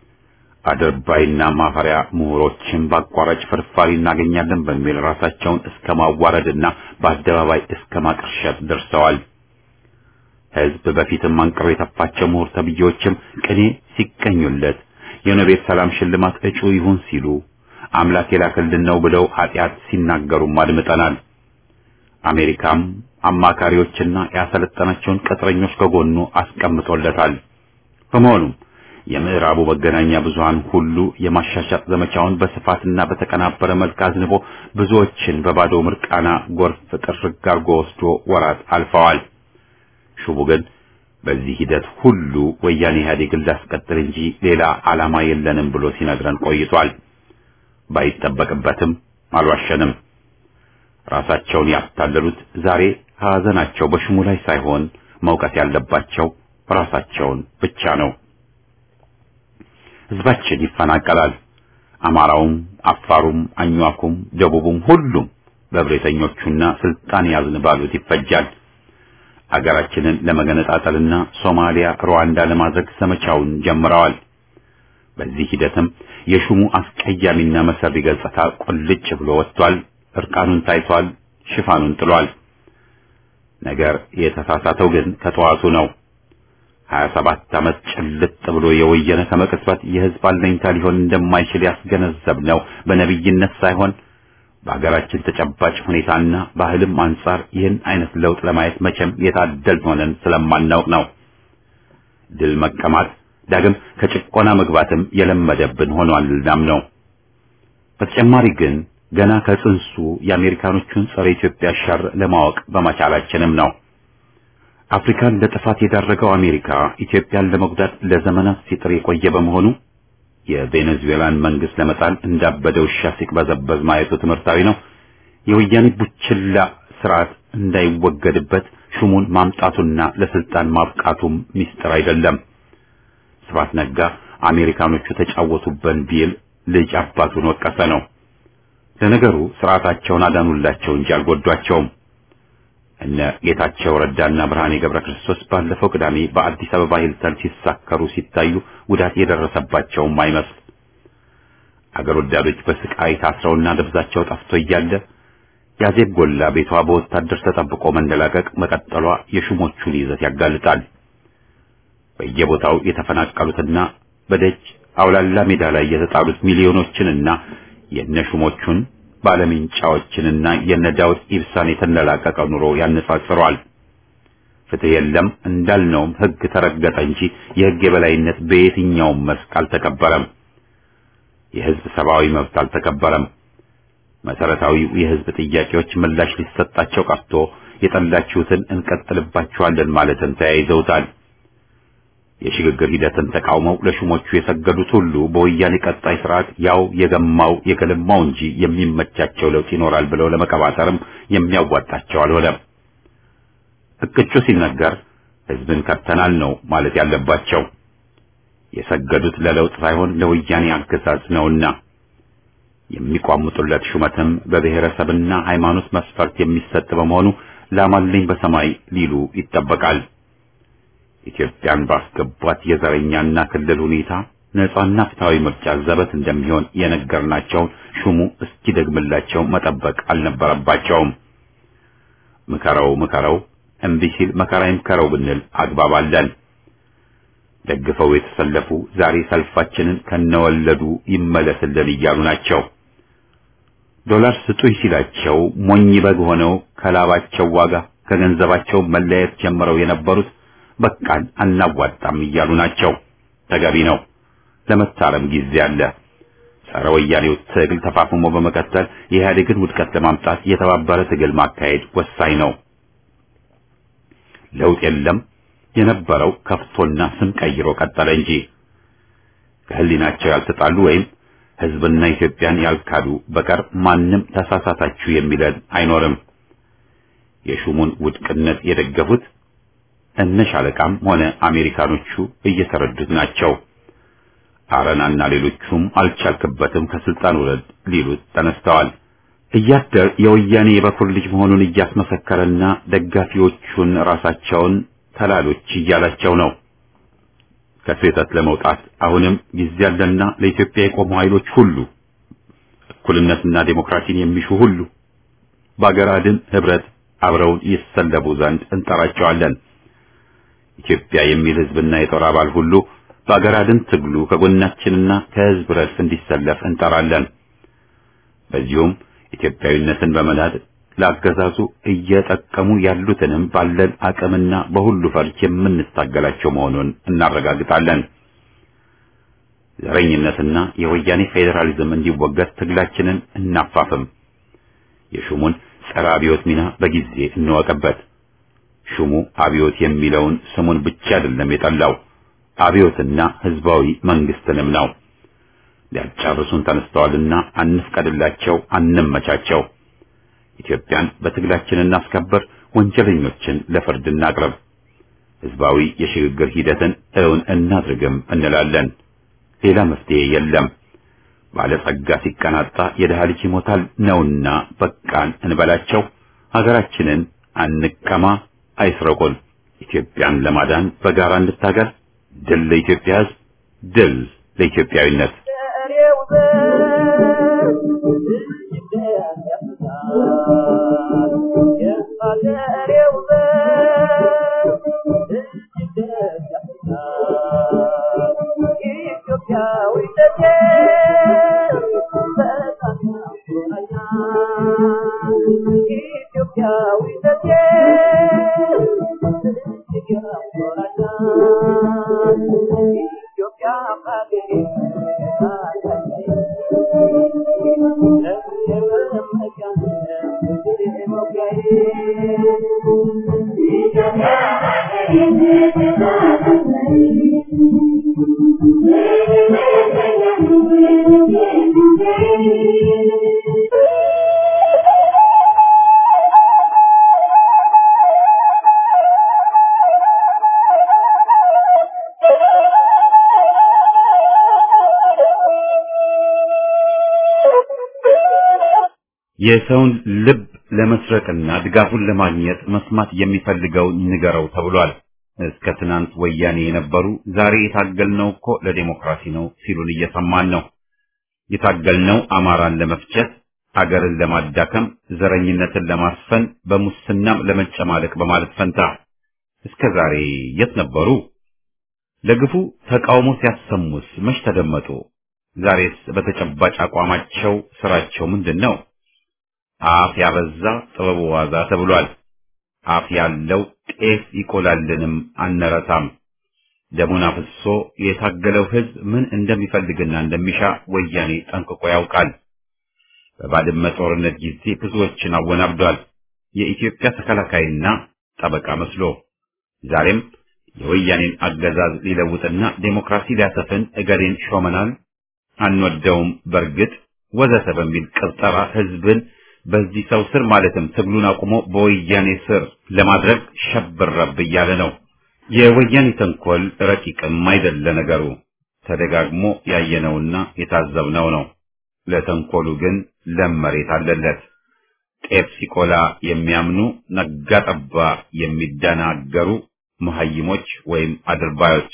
አድርባይና ማፈሪያ ምሁሮችን በአቋራጭ ፍርፋሪ እናገኛለን በሚል ራሳቸውን እስከ ማዋረድና በአደባባይ እስከ ማቅርሸት ደርሰዋል። ህዝብ በፊትም አንቅሮ የተፋቸው ምሁር ተብዬዎችም ቅኔ ሲቀኙለት የኖቤል ሰላም ሽልማት እጩ ይሁን ሲሉ አምላክ የላከልን ነው ብለው ኃጢአት ሲናገሩም አድምጠናል። አሜሪካም አማካሪዎችና ያሰለጠናቸውን ቅጥረኞች ከጎኑ አስቀምጦለታል። በመሆኑም የምዕራቡ መገናኛ ብዙሃን ሁሉ የማሻሻጥ ዘመቻውን በስፋትና በተቀናበረ መልክ አዝንቦ ብዙዎችን በባዶ ምርቃና ጎርፍ ጥርግ አርጎ ወስዶ ወራት አልፈዋል። ሹቡ ግን በዚህ ሂደት ሁሉ ወያኔ ኢህአዴግን ላስቀጥል እንጂ ሌላ ዓላማ የለንም ብሎ ሲነግረን ቆይቷል። ባይጠበቅበትም አልዋሸንም። ራሳቸውን ያታለሉት ዛሬ ሐዘናቸው በሹሙ ላይ ሳይሆን መውቀት ያለባቸው ራሳቸውን ብቻ ነው። ህዝባችን ይፈናቀላል። አማራውም፣ አፋሩም፣ አኟኩም፣ ደቡቡም ሁሉም በብሬተኞቹና ስልጣን ያዝን ባሉት ይፈጃል። አገራችንን ለመገነጣጠልና ሶማሊያ፣ ሩዋንዳ ለማድረግ ዘመቻውን ጀምረዋል። በዚህ ሂደትም የሹሙ አስቀያሚና መሰሪ ገጽታ ቁልጭ ብሎ ወጥቷል። እርቃኑን ታይቷል። ሽፋኑን ጥሏል። ነገር የተሳሳተው ግን ከጠዋቱ ነው። ሀያ ሰባት ዓመት ጭልጥ ብሎ የወየነ ከመቅጽበት የህዝብ አለኝታ ሊሆን እንደማይችል ያስገነዘብነው በነቢይነት ሳይሆን በሀገራችን ተጨባጭ ሁኔታና ባህልም አንጻር ይህን አይነት ለውጥ ለማየት መቼም የታደል ሆነን ስለማናውቅ ነው። ድል መቀማት ዳግም ከጭቆና መግባትም የለመደብን ሆኗልናም ነው። በተጨማሪ ግን ገና ከጽንሱ የአሜሪካኖቹን ጸረ ኢትዮጵያ ሸር ለማወቅ በመቻላችንም ነው። አፍሪካን ለጥፋት የዳረገው አሜሪካ ኢትዮጵያን ለመጉዳት ለዘመናት ሲጥር የቆየ በመሆኑ የቬኔዙዌላን መንግስት ለመጣል እንዳበደ ውሻ ሲቅበዘበዝ ማየቱ ትምህርታዊ ነው። የወያኔ ቡችላ ስርዓት እንዳይወገድበት ሹሙን ማምጣቱና ለስልጣን ማብቃቱም ሚስጥር አይደለም። ስብሐት ነጋ አሜሪካኖቹ ተጫወቱበን ቢል ልጅ አባቱን ወቀሰ ነው። ለነገሩ ስርዓታቸውን አዳኑላቸው እንጂ አልጎዷቸውም። እነ ጌታቸው ረዳና ብርሃኔ ገብረ ክርስቶስ ባለፈው ቅዳሜ በአዲስ አበባ ሂልተን ሲሳከሩ ሲታዩ ጉዳት የደረሰባቸውም አይመስል። አገር ወዳዶች በስቃይ ታስረውና ደብዛቸው ጠፍቶ እያለ ያዜብ ጎላ ቤቷ በወታደር ተጠብቆ መንደላቀቅ መቀጠሏ የሹሞቹን ይዘት ያጋልጣል። በየቦታው የተፈናቀሉትና በደጅ አውላላ ሜዳ ላይ የተጣሉት ሚሊዮኖችንና የነሹሞቹን ባለምንጫዎችንና የነዳውድ ኢብሳን የተንደላቀቀ ኑሮ ያነጻጽረዋል። ፍትህ የለም እንዳልነውም ህግ ተረገጠ እንጂ የህግ የበላይነት በየትኛውም መስክ አልተከበረም። የህዝብ ሰብአዊ መብት አልተከበረም። መሰረታዊው የህዝብ ጥያቄዎች ምላሽ ሊሰጣቸው ቀርቶ የጠላችሁትን እንቀጥልባችኋለን ማለትን ተያይዘውታል። የሽግግር ሂደትን ተቃውመው ለሹሞቹ የሰገዱት ሁሉ በወያኔ ቀጣይ ስርዓት ያው የገማው የገለማው እንጂ የሚመቻቸው ለውጥ ይኖራል ብለው ለመቀባጠርም የሚያዋጣቸው አልሆነም። እቅጩ ሲነገር ህዝብን ከድተናል ነው ማለት ያለባቸው። የሰገዱት ለለውጥ ሳይሆን ለወያኔ አገዛዝ ነውና የሚቋምጡለት ሹመትም በብሔረሰብና ሃይማኖት መስፈርት የሚሰጥ በመሆኑ ላማልኝ በሰማይ ሊሉ ይጠበቃል። ኢትዮጵያን ባስገቧት የዘረኛና ክልል ሁኔታ ነጻና ፍትሃዊ ምርጫ ዘበት እንደሚሆን የነገርናቸውን ሹሙ እስኪደግምላቸው መጠበቅ አልነበረባቸውም። ምከረው ምከረው እምቢ ሲል መከራ ይምከረው ብንል አግባብ አለን። ደግፈው የተሰለፉ ዛሬ ሰልፋችንን ከነወለዱ ይመለስልን እያሉ ናቸው። ዶላር ስጡኝ ሲላቸው ሞኝ በግ ሆነው ከላባቸው ዋጋ ከገንዘባቸው መለየት ጀምረው የነበሩት በቃን አናዋጣም እያሉ ናቸው። ተገቢ ነው። ለመታረም ጊዜ አለ። ጸረ ወያኔው ትግል ተፋፍሞ በመቀጠል የኢህአዴግን ውድቀት ለማምጣት የተባበረ ትግል ማካሄድ ወሳኝ ነው። ለውጥ የለም የነበረው ከፍቶና ስም ቀይሮ ቀጠለ እንጂ ከህሊናቸው ያልተጣሉ ወይም ህዝብና ኢትዮጵያን ያልካዱ በቀር ማንም ተሳሳታችሁ የሚለን አይኖርም። የሹሙን ውድቅነት የደገፉት እነ ሻለቃም ሆነ አሜሪካኖቹ እየተረዱት ናቸው። አረናና ሌሎቹም አልቻልክበትም ከስልጣን ውረድ ሊሉት ተነስተዋል። እያደር የወያኔ የበኩር ልጅ መሆኑን እያስመሰከረና ደጋፊዎቹን ራሳቸውን ተላሎች እያላቸው ነው። ከስህተት ለመውጣት አሁንም ጊዜ ያለና ለኢትዮጵያ የቆሙ ኃይሎች ሁሉ እኩልነትና ዴሞክራሲን የሚሹ ሁሉ በአገር አድን ህብረት አብረውን ይሰለቡ ዘንድ እንጠራቸዋለን። ኢትዮጵያ የሚል ህዝብና የጦር አባል ሁሉ በአገር አድን ትግሉ ከጎናችንና ከህዝብ ረድፍ እንዲሰለፍ እንጠራለን። በዚሁም ኢትዮጵያዊነትን በመናድ ለአገዛዙ እየጠቀሙ ያሉትንም ባለን አቅምና በሁሉ ፈርጅ የምንታገላቸው መሆኑን እናረጋግጣለን። ዘረኝነትና የወያኔ ፌዴራሊዝም እንዲወገድ ትግላችንን እናፋፍም። የሹሙን ጸረ አብዮት ሚና በጊዜ እንወቅበት። ሹሙ አብዮት የሚለውን ስሙን ብቻ አይደለም የጠላው አብዮትና ህዝባዊ መንግስትንም ነው። ሊያጫርሱን ተነስተዋልና አንፍቀድላቸው፣ አንመቻቸው። ኢትዮጵያን በትግላችን እናስከብር፣ ወንጀለኞችን ለፍርድ እናቅርብ፣ ህዝባዊ የሽግግር ሂደትን እውን እናድርግም እንላለን። ሌላ መፍትሄ የለም። ባለጸጋ ሲቀናጣ የድሃ ልጅ ይሞታል ነውና በቃን እንበላቸው። ሀገራችንን አንቀማ፣ አይስረቁን። ኢትዮጵያን ለማዳን በጋራ እንታገል። ድል ለኢትዮጵያ ህዝብ፣ ድል ለኢትዮጵያዊነት። Yeah. የሰውን ልብ ለመስረቅና ድጋፉን ለማግኘት መስማት የሚፈልገውን ንገረው ተብሏል። እስከ ትናንት ወያኔ የነበሩ ዛሬ የታገልነው እኮ ለዴሞክራሲ ነው ሲሉን እየሰማን ነው። የታገልነው አማራን ለመፍጨት፣ አገርን ለማዳከም፣ ዘረኝነትን ለማስፈን፣ በሙስናም ለመጨማለቅ በማለት ፈንታ እስከ ዛሬ የት ነበሩ? ለግፉ ተቃውሞ ሲያሰሙስ መች ተደመጡ? ዛሬስ በተጨባጭ አቋማቸው ስራቸው ምንድን ነው? አፍ ያበዛ ጥበቡ ዋዛ ተብሏል። አፍ ያለው ጤፍ ይቆላልንም አነረታም። ደሙን አፍሶ የታገለው ህዝብ ምን እንደሚፈልግና እንደሚሻ ወያኔ ጠንቅቆ ያውቃል። በባድመ ጦርነት ጊዜ ብዙዎችን አወናብዷል። የኢትዮጵያ ተከላካይና ጠበቃ መስሎ ዛሬም የወያኔን አገዛዝ ሊለውጥና ዴሞክራሲ ሊያሰፍን እገሌን ሾመናል፣ አንወደውም፣ በርግጥ ወዘተ በሚል ቅብጠራ ህዝብን በዚህ ሰው ስር ማለትም ትግሉን አቁሞ በወያኔ ስር ለማድረግ ሸብረብ እያለ ነው። የወያኔ ተንኮል ረቂቅም አይደለ ነገሩ፣ ተደጋግሞ ያየነውና የታዘብነው ነው። ለተንኮሉ ግን ለም መሬት አለለት። ጤፍ ሲቆላ የሚያምኑ ነጋ ጠባ የሚደናገሩ መሐይሞች ወይም አድርባዮች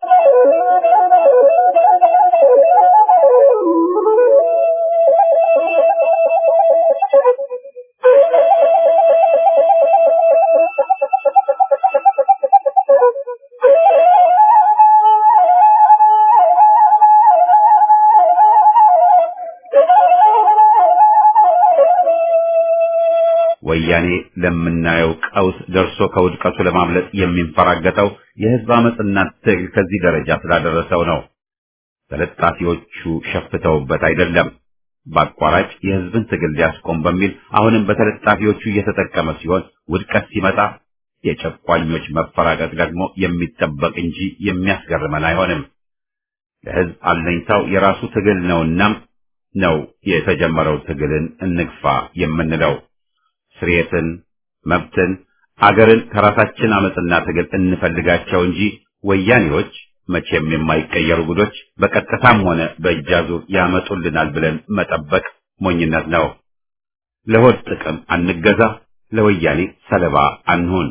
ወያኔ ለምናየው ቀውስ ደርሶ ከውድቀቱ ለማምለጥ የሚንፈራገጠው የህዝብ አመፅና ትግል ከዚህ ደረጃ ስላደረሰው ነው። ተለጣፊዎቹ ሸፍተውበት አይደለም። በአቋራጭ የህዝብን ትግል ሊያስቆም በሚል አሁንም በተለጣፊዎቹ እየተጠቀመ ሲሆን ውድቀት ሲመጣ የጨቋኞች መፈራገጥ ደግሞ የሚጠበቅ እንጂ የሚያስገርመን አይሆንም። ለህዝብ አለኝታው የራሱ ትግል ነውና ነው የተጀመረው ትግልን እንግፋ የምንለው። ስርየትን፣ መብትን፣ አገርን ከራሳችን አመፅና ትግል እንፈልጋቸው እንጂ ወያኔዎች መቼም የማይቀየሩ ጉዶች በቀጥታም ሆነ በእጃዙር ያመጡልናል ብለን መጠበቅ ሞኝነት ነው። ለሆድ ጥቅም አንገዛ፣ ለወያኔ ሰለባ አንሁን።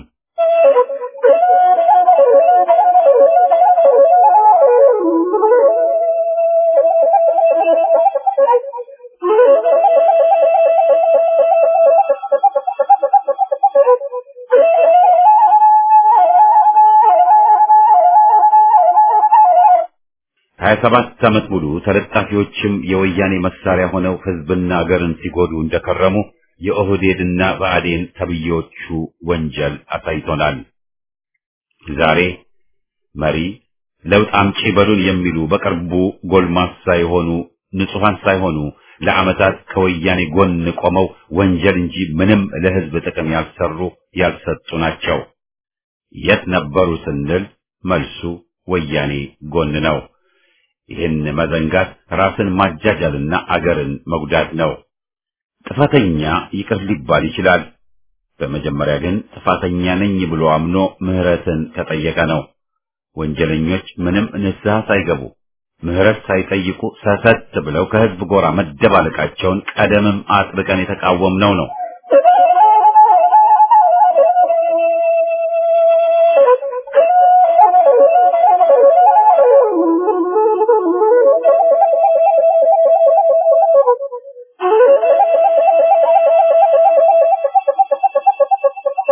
ሀያ ሰባት ዓመት ሙሉ ተለጣፊዎችም የወያኔ መሳሪያ ሆነው ህዝብና አገርን ሲጎዱ እንደከረሙ የኦህዴድና ብአዴን ተብዬዎቹ ወንጀል አሳይቶናል። ዛሬ መሪ ለውጥ አምጪ በሉን የሚሉ በቅርቡ ጎልማሳ የሆኑ ንጹሐን ሳይሆኑ ለዓመታት ከወያኔ ጎን ቆመው ወንጀል እንጂ ምንም ለህዝብ ጥቅም ያልሰሩ ያልሰጡ ናቸው። የት ነበሩ ስንል መልሱ ወያኔ ጎን ነው። ይህን መዘንጋት ራስን ማጃጃልና አገርን መጉዳት ነው። ጥፋተኛ ይቅር ሊባል ይችላል። በመጀመሪያ ግን ጥፋተኛ ነኝ ብሎ አምኖ ምህረትን ከጠየቀ ነው። ወንጀለኞች ምንም ንስሐ ሳይገቡ ምህረት ሳይጠይቁ ሰሰት ብለው ከህዝብ ጎራ መደባለቃቸውን ቀደምም አጥብቀን የተቃወምነው ነው።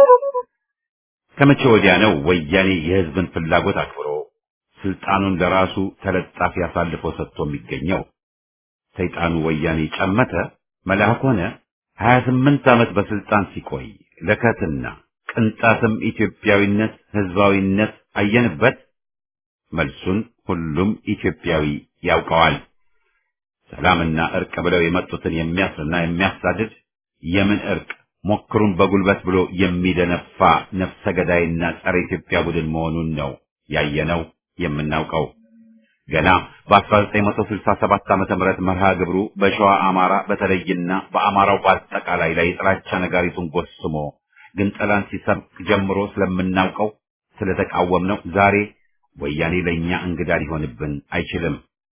ከመቼ ወዲያ ነው ወያኔ የህዝብን ፍላጎት አክብሮ ስልጣኑን ለራሱ ተለጣፊ አሳልፎ ሰጥቶ የሚገኘው? ሰይጣኑ ወያኔ ጨመተ መልአክ ሆነ። ሀያ ስምንት ዓመት በስልጣን ሲቆይ ለከትና ቅንጣትም ኢትዮጵያዊነት ህዝባዊነት አየንበት? መልሱን ሁሉም ኢትዮጵያዊ ያውቀዋል። ሰላምና እርቅ ብለው የመጡትን የሚያስርና የሚያሳድድ የምን እርቅ ሞክሩን በጉልበት ብሎ የሚደነፋ ነፍሰ ገዳይና ጸረ ኢትዮጵያ ቡድን መሆኑን ነው ያየነው የምናውቀው። ገና በ1967 ዓመተ ምህረት መርሃ ግብሩ በሸዋ አማራ በተለይና በአማራው በአጠቃላይ ላይ የጥላቻ ነጋሪቱን ጎስሞ ግን ጠላን ሲሰብክ ጀምሮ ስለምናውቀው ስለተቃወምነው ዛሬ ወያኔ ለእኛ እንግዳ ሊሆንብን አይችልም።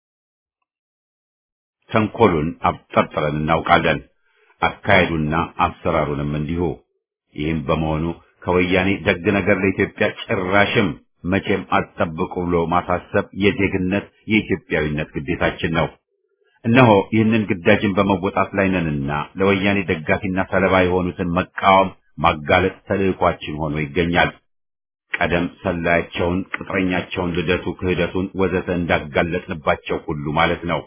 ተንኮሉን አብጠርጥረን እናውቃለን። አካሄዱና አሰራሩንም እንዲሁ። ይህም በመሆኑ ከወያኔ ደግ ነገር ለኢትዮጵያ ጭራሽም መቼም አትጠብቁ ብሎ ማሳሰብ የዜግነት የኢትዮጵያዊነት ግዴታችን ነው። እነሆ ይህንን ግዳጅን በመወጣት ላይ ነንና ለወያኔ ደጋፊና ሰለባ የሆኑትን መቃወም፣ ማጋለጥ ተልዕኳችን ሆኖ ይገኛል። ቀደም ሰላያቸውን፣ ቅጥረኛቸውን፣ ልደቱ፣ ክህደቱን ወዘተ እንዳጋለጥንባቸው ሁሉ ማለት ነው።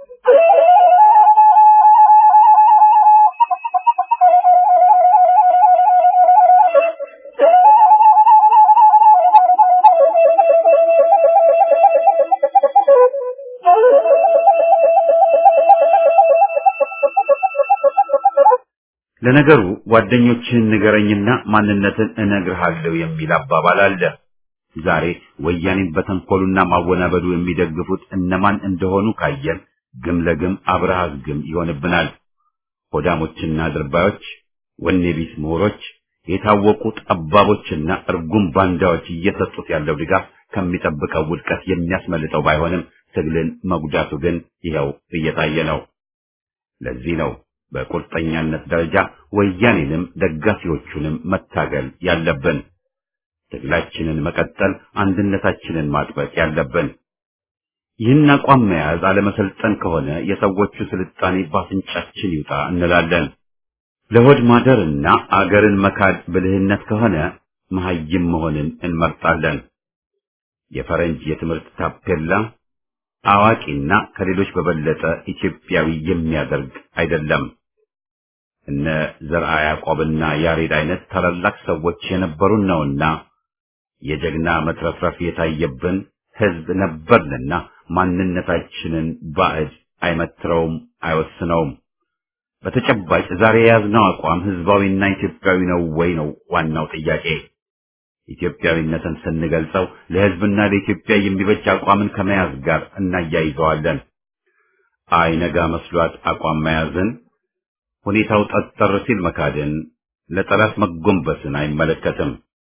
ለነገሩ ጓደኞችህን ንገረኝና ማንነትን እነግርሃለሁ የሚል አባባል አለ። ዛሬ ወያኔን በተንኮሉና ማወናበዱ የሚደግፉት እነማን እንደሆኑ ካየን ግም ለግም አብረሃዝ ግም ይሆንብናል። ሆዳሞችና ድርባዮች፣ ወኔ ቢስ ምሁሮች፣ የታወቁ ጠባቦችና እርጉም ባንዳዎች እየሰጡት ያለው ድጋፍ ከሚጠብቀው ውድቀት የሚያስመልጠው ባይሆንም ትግልን መጉዳቱ ግን ይኸው እየታየ ነው። ለዚህ ነው በቁርጠኛነት ደረጃ ወያኔንም ደጋፊዎቹንም መታገል ያለብን። ትግላችንን መቀጠል፣ አንድነታችንን ማጥበቅ ያለብን። ይህን አቋም መያዝ አለመሰልጠን ከሆነ የሰዎቹ ስልጣኔ ባፍንጫችን ይውጣ እንላለን። ለሆድ ማደርና አገርን መካድ ብልህነት ከሆነ መሐይም መሆንን እንመርጣለን። የፈረንጅ የትምህርት ታፔላ አዋቂና ከሌሎች በበለጠ ኢትዮጵያዊ የሚያደርግ አይደለም። እነ ዘርዓ ያዕቆብና ያሬድ አይነት ታላላቅ ሰዎች የነበሩን ነውና የጀግና መትረፍረፍ የታየብን ሕዝብ ነበርንና ማንነታችንን ባዕድ አይመትረውም፣ አይወስነውም። በተጨባጭ ዛሬ የያዝነው አቋም ሕዝባዊና ኢትዮጵያዊ ነው ወይ ነው ዋናው ጥያቄ። ኢትዮጵያዊነትን ስንገልጸው ለሕዝብና ለኢትዮጵያ የሚበጅ አቋምን ከመያዝ ጋር እናያይዘዋለን። አይነጋ መስሏት አቋም መያዝን፣ ሁኔታው ጠጠር ሲል መካድን፣ ለጠላት መጎንበስን አይመለከትም።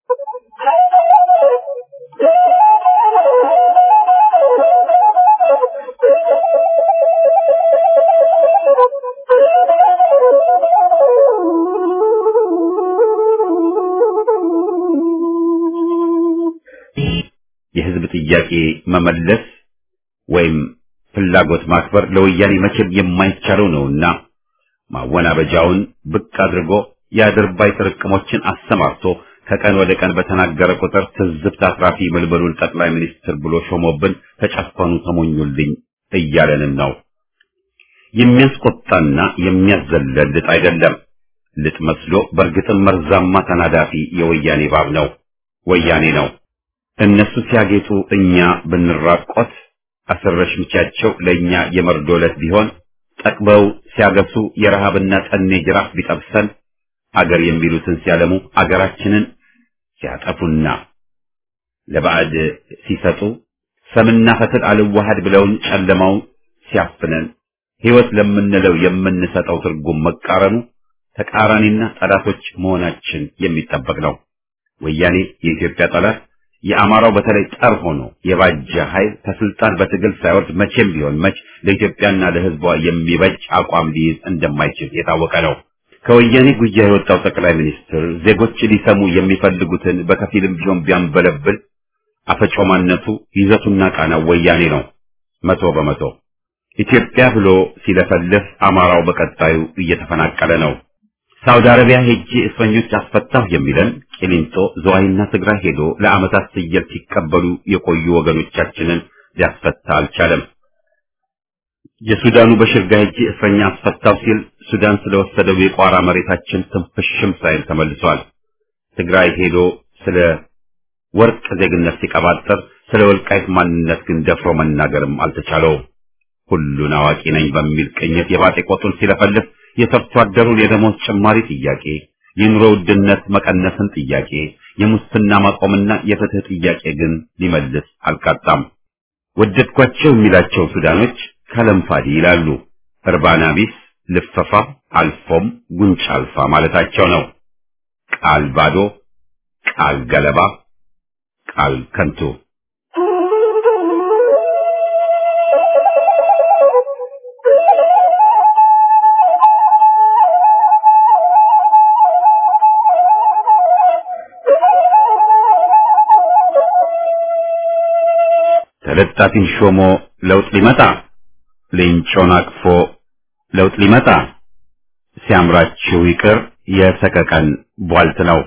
የሕዝብ ጥያቄ መመለስ ወይም ፍላጎት ማክበር ለወያኔ መቼም የማይቻለው ነውና ማወናበጃውን ብቅ አድርጎ የአድርባይ ጥርቅሞችን አሰማርቶ ከቀን ወደ ቀን በተናገረ ቁጥር ትዝብት አትራፊ ምልምሉን ጠቅላይ ሚኒስትር ብሎ ሾሞብን ተጨፈኑ ተሞኙልኝ እያለንን ነው። የሚያስቆጣና የሚያዘለል ልጥ አይደለም። ልጥ መስሎ በእርግጥም መርዛማ ተናዳፊ የወያኔ ባብ ነው፣ ወያኔ ነው። እነሱ ሲያጌጡ እኛ ብንራቆት አሰረሽ ምቻቸው ለእኛ የመርዶ ዕለት ቢሆን ጠቅበው ሲያገሱ የረሃብና ጠኔ ጅራፍ ቢጠብሰን አገር የሚሉትን ሲያለሙ አገራችንን ሲያጠፉና ለባዕድ ሲሰጡ ሰምና ፈትል አልዋሃድ ብለውን ጨለማው ሲያፍነን ሕይወት ለምንለው የምንሰጠው ትርጉም መቃረኑ ተቃራኒና ጠላቶች መሆናችን የሚጠበቅ ነው። ወያኔ የኢትዮጵያ ጠላት የአማራው በተለይ ጠር ሆኖ የባጀ ኃይል ከስልጣን በትግል ሳይወርድ መቼም ቢሆን መች ለኢትዮጵያና ለሕዝቧ የሚበጅ አቋም ሊይዝ እንደማይችል የታወቀ ነው። ከወያኔ ጉያ የወጣው ጠቅላይ ሚኒስትር ዜጎች ሊሰሙ የሚፈልጉትን በከፊልም ቢሆን ቢያንበለብል አፈጮማነቱ ይዘቱና ቃናው ወያኔ ነው። መቶ በመቶ ኢትዮጵያ ብሎ ሲለፈልፍ አማራው በቀጣዩ እየተፈናቀለ ነው። ሳውዲ አረቢያ ሄጄ እስረኞች አስፈታሁ የሚለን ቂሊንጦ፣ ዝዋይና ትግራይ ሄዶ ለዓመታት ፍየል ሲቀበሉ የቆዩ ወገኖቻችንን ሊያስፈታ አልቻለም። የሱዳኑ በሽርጋ ሄጄ እስረኛ አስፈታው ሲል ሱዳን ስለወሰደው የቋራ መሬታችን ትንፍሽም ሳይል ተመልሷል። ትግራይ ሄዶ ስለ ወርቅ ዜግነት ሲቀባጠር ስለ ወልቃይት ማንነት ግን ደፍሮ መናገርም አልተቻለውም። ሁሉን አዋቂ ነኝ በሚል ቅኝት የባጤ ቆጡን ሲለፈልፍ የሰርቶ አደሩን የደሞዝ ጭማሪ ጥያቄ፣ የኑሮ ውድነት መቀነስን ጥያቄ፣ የሙስና ማቆምና የፍትህ ጥያቄ ግን ሊመልስ አልቃጣም። ወደድኳቸው የሚላቸው ሱዳኖች ከለምፋዲ ይላሉ። እርባና ቢስ ልፈፋ አልፎም ጉንጭ አልፋ ማለታቸው ነው። ቃል ባዶ፣ ቃል ገለባ፣ ቃል ከንቱ። ተለጣፊን ሾሞ ለውጥ ሊመጣ ሌንጮን አቅፎ ለውጥ ሊመጣ ሲያምራችሁ ይቅር የሰቀቀን ቧልት ነው።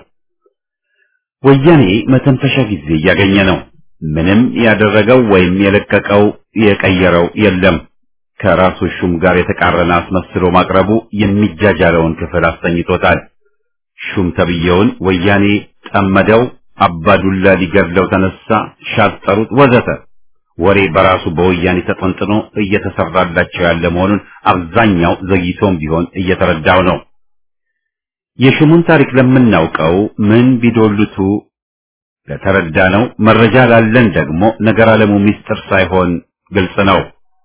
ወያኔ መተንፈሻ ጊዜ እያገኘ ነው። ምንም ያደረገው ወይም የለቀቀው የቀየረው የለም። ከራሱ ሹም ጋር የተቃረነ አስመስሎ ማቅረቡ የሚጃጃለውን ክፍል አስተኝቶታል። ሹም ተብዬውን ወያኔ ጠመደው፣ አባዱላ ሊገድለው ተነሳ፣ ሻጠሩት፣ ወዘተ ወሬ በራሱ በወያኔ ተጠንጥኖ እየተሰራላቸው ያለ መሆኑን አብዛኛው ዘግይቶም ቢሆን እየተረዳው ነው። የሹሙን ታሪክ ለምናውቀው ምን ቢዶልቱ ለተረዳ ነው። መረጃ ላለን ደግሞ ነገር አለሙ ሚስጥር ሳይሆን ግልጽ ነው።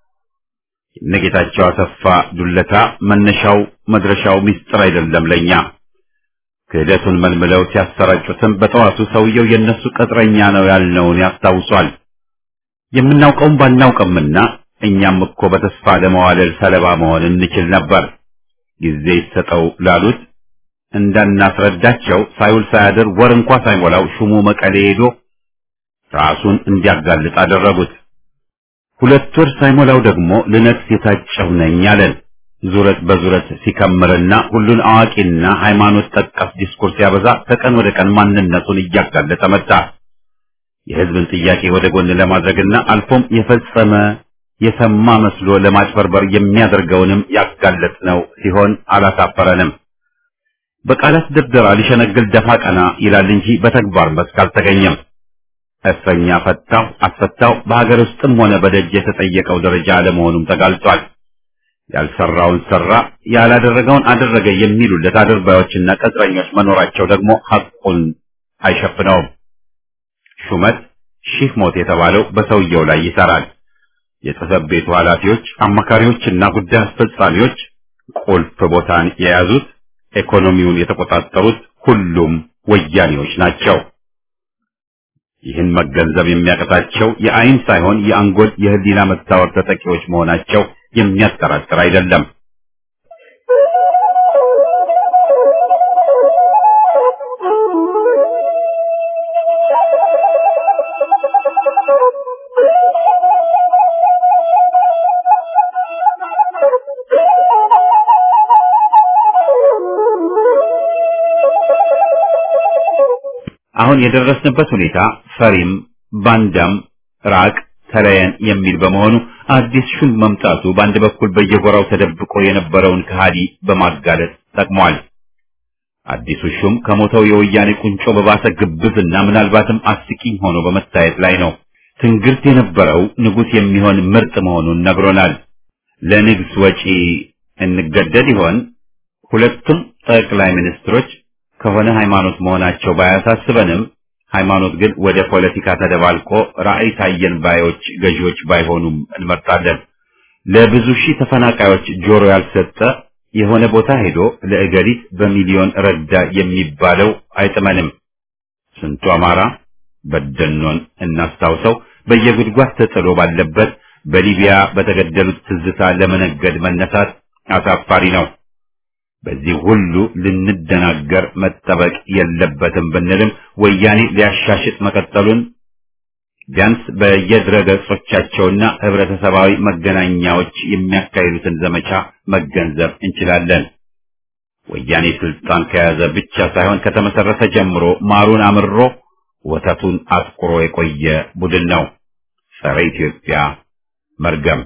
የነጌታቸው አሰፋ ዱለታ መነሻው መድረሻው ሚስጥር አይደለም ለኛ። ክህደቱን መልምለው ሲያሰራጩትም በጠዋቱ ሰውየው የነሱ ቅጥረኛ ነው ያልነውን ያስታውሷል። የምናውቀውም ባናውቅምና እኛም እኮ በተስፋ ለመዋለል ሰለባ መሆን እንችል ነበር። ጊዜ ይሰጠው ላሉት እንዳናስረዳቸው ሳይውል ሳያድር ወር እንኳ ሳይሞላው ሹሙ መቀሌ ሄዶ ራሱን እንዲያጋልጥ አደረጉት። ሁለት ወር ሳይሞላው ደግሞ ልነግስ የታጨሁ ነኝ አለን። ዙረት በዙረት ሲከምርና ሁሉን አዋቂና ሃይማኖት ጠቀስ ዲስኩርስ ሲያበዛ ከቀን ወደ ቀን ማንነቱን እያጋለጠ መጣ። የህዝብን ጥያቄ ወደ ጎን ለማድረግና አልፎም የፈጸመ የሰማ መስሎ ለማጭበርበር የሚያደርገውንም ያጋለጥ ነው ሲሆን አላሳፈረንም። በቃላት ድርደራ ሊሸነግል ደፋ ቀና ይላል እንጂ በተግባር መስክ አልተገኘም። እስረኛ ፈታው አስፈታው በሀገር ውስጥም ሆነ በደጅ የተጠየቀው ደረጃ አለመሆኑም ተጋልጧል። ያልሰራውን ሰራ፣ ያላደረገውን አደረገ የሚሉለት አድርባዮችና ቅጥረኞች መኖራቸው ደግሞ ሐቁን አይሸፍነውም። ሹመት ሺህ ሞት የተባለው በሰውየው ላይ ይሰራል። የጽሕፈት ቤቱ ኃላፊዎች፣ አማካሪዎችና ጉዳይ አስፈጻሚዎች ቁልፍ ቦታን የያዙት ኢኮኖሚውን የተቆጣጠሩት ሁሉም ወያኔዎች ናቸው። ይህን መገንዘብ የሚያቀታቸው የአይን ሳይሆን የአንጎል የህሊና መታወር ተጠቂዎች መሆናቸው የሚያጠራጥር አይደለም። አሁን የደረስንበት ሁኔታ ፈሪም ባንዳም ራቅ ተለየን የሚል በመሆኑ አዲስ ሹም መምጣቱ በአንድ በኩል በየጎራው ተደብቆ የነበረውን ከሃዲ በማጋለጥ ጠቅሟል። አዲሱ ሹም ከሞተው የወያኔ ቁንጮ በባሰ ግብዝና ምናልባትም አስቂኝ ሆኖ በመታየት ላይ ነው። ትንግርት የነበረው ንጉሥ የሚሆን ምርጥ መሆኑን ነግሮናል። ለንግስ ወጪ እንገደድ ይሆን? ሁለቱም ጠቅላይ ሚኒስትሮች ከሆነ ሃይማኖት መሆናቸው ባያሳስበንም ሃይማኖት ግን ወደ ፖለቲካ ተደባልቆ ራዕይ ታየን ባዮች ገዢዎች ባይሆኑም እንመርጣለን። ለብዙ ሺህ ተፈናቃዮች ጆሮ ያልሰጠ የሆነ ቦታ ሄዶ ለእገሊት በሚሊዮን ረዳ የሚባለው አይጥመንም። ስንቱ አማራ በደኖን እናስታውሰው በየጉድጓድ ተጥሎ ባለበት በሊቢያ በተገደሉት ትዝታ ለመነገድ መነሳት አሳፋሪ ነው። በዚህ ሁሉ ልንደናገር መጠበቅ የለበትም ብንልም ወያኔ ሊያሻሽጥ መቀጠሉን ቢያንስ በየድረ ገጾቻቸውና ህብረተሰባዊ መገናኛዎች የሚያካሂዱትን ዘመቻ መገንዘብ እንችላለን። ወያኔ ስልጣን ከያዘ ብቻ ሳይሆን ከተመሰረተ ጀምሮ ማሩን አምሮ ወተቱን አጥቁሮ የቆየ ቡድን ነው። ጸረ ኢትዮጵያ መርገም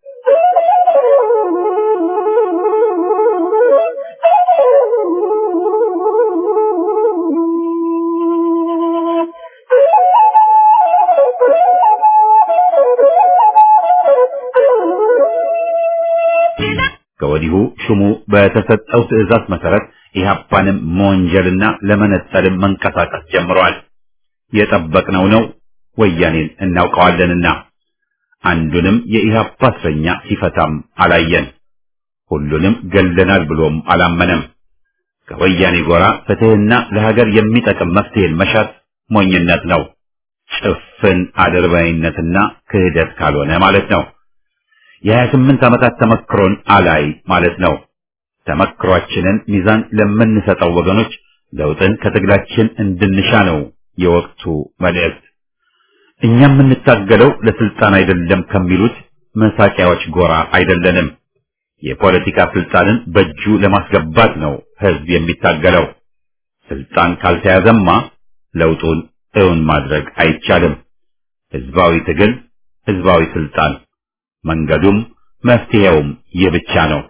ከወዲሁ ሹሙ በተሰጠው ትዕዛዝ መሰረት ኢህአፓንም መወንጀልና ለመነጠልም መንቀሳቀስ ጀምሯል። የጠበቅነው ነው። ወያኔን እናውቀዋለንና አንዱንም የኢህአፓ እስረኛ ሲፈታም አላየን። ሁሉንም ገለናል ብሎም አላመነም። ከወያኔ ጎራ ፍትህና ለሀገር የሚጠቅም መፍትሄን መሻት ሞኝነት ነው። ጭፍን አድርባይነትና ክህደት ካልሆነ ማለት ነው። የሀያ ስምንት ዓመታት ተመክሮን አላይ ማለት ነው። ተመክሯችንን ሚዛን ለምንሰጠው ወገኖች ለውጥን ከትግላችን እንድንሻ ነው የወቅቱ መልእክት። እኛ የምንታገለው ለስልጣን አይደለም ከሚሉት መሳቂያዎች ጎራ አይደለንም። የፖለቲካ ስልጣንን በእጁ ለማስገባት ነው ህዝብ የሚታገለው። ስልጣን ካልተያዘማ ለውጡን እውን ማድረግ አይቻልም። ህዝባዊ ትግል፣ ህዝባዊ ስልጣን፣ መንገዱም መፍትሄውም ይህ ብቻ ነው።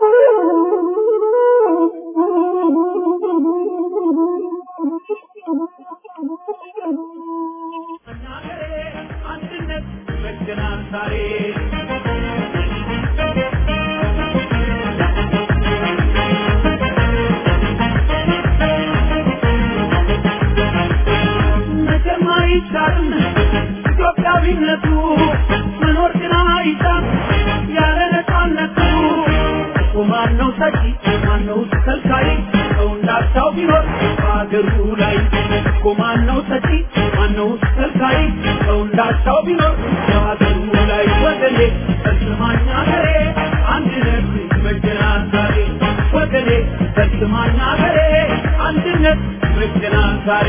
ኢትዮጵያዊነቱ መኖር ግን አይቻል ያለ ነፃነቱ እኮ ማነው ሰጪ ማነው ከልካይ ሰው እንዳቻው ቢኖር በሀገሩ ላይ እኮ ማነው ሰጪ ማነው ከልካይ ሰው እንዳቻው ቢኖር በሀገሩ ላይ ወገኔ በስማኛ ገሬ አንድነት ይበጀናል ዛሬ ወገኔ በስማኛ ገሬ አንድነት ይበጀናል ዛሬ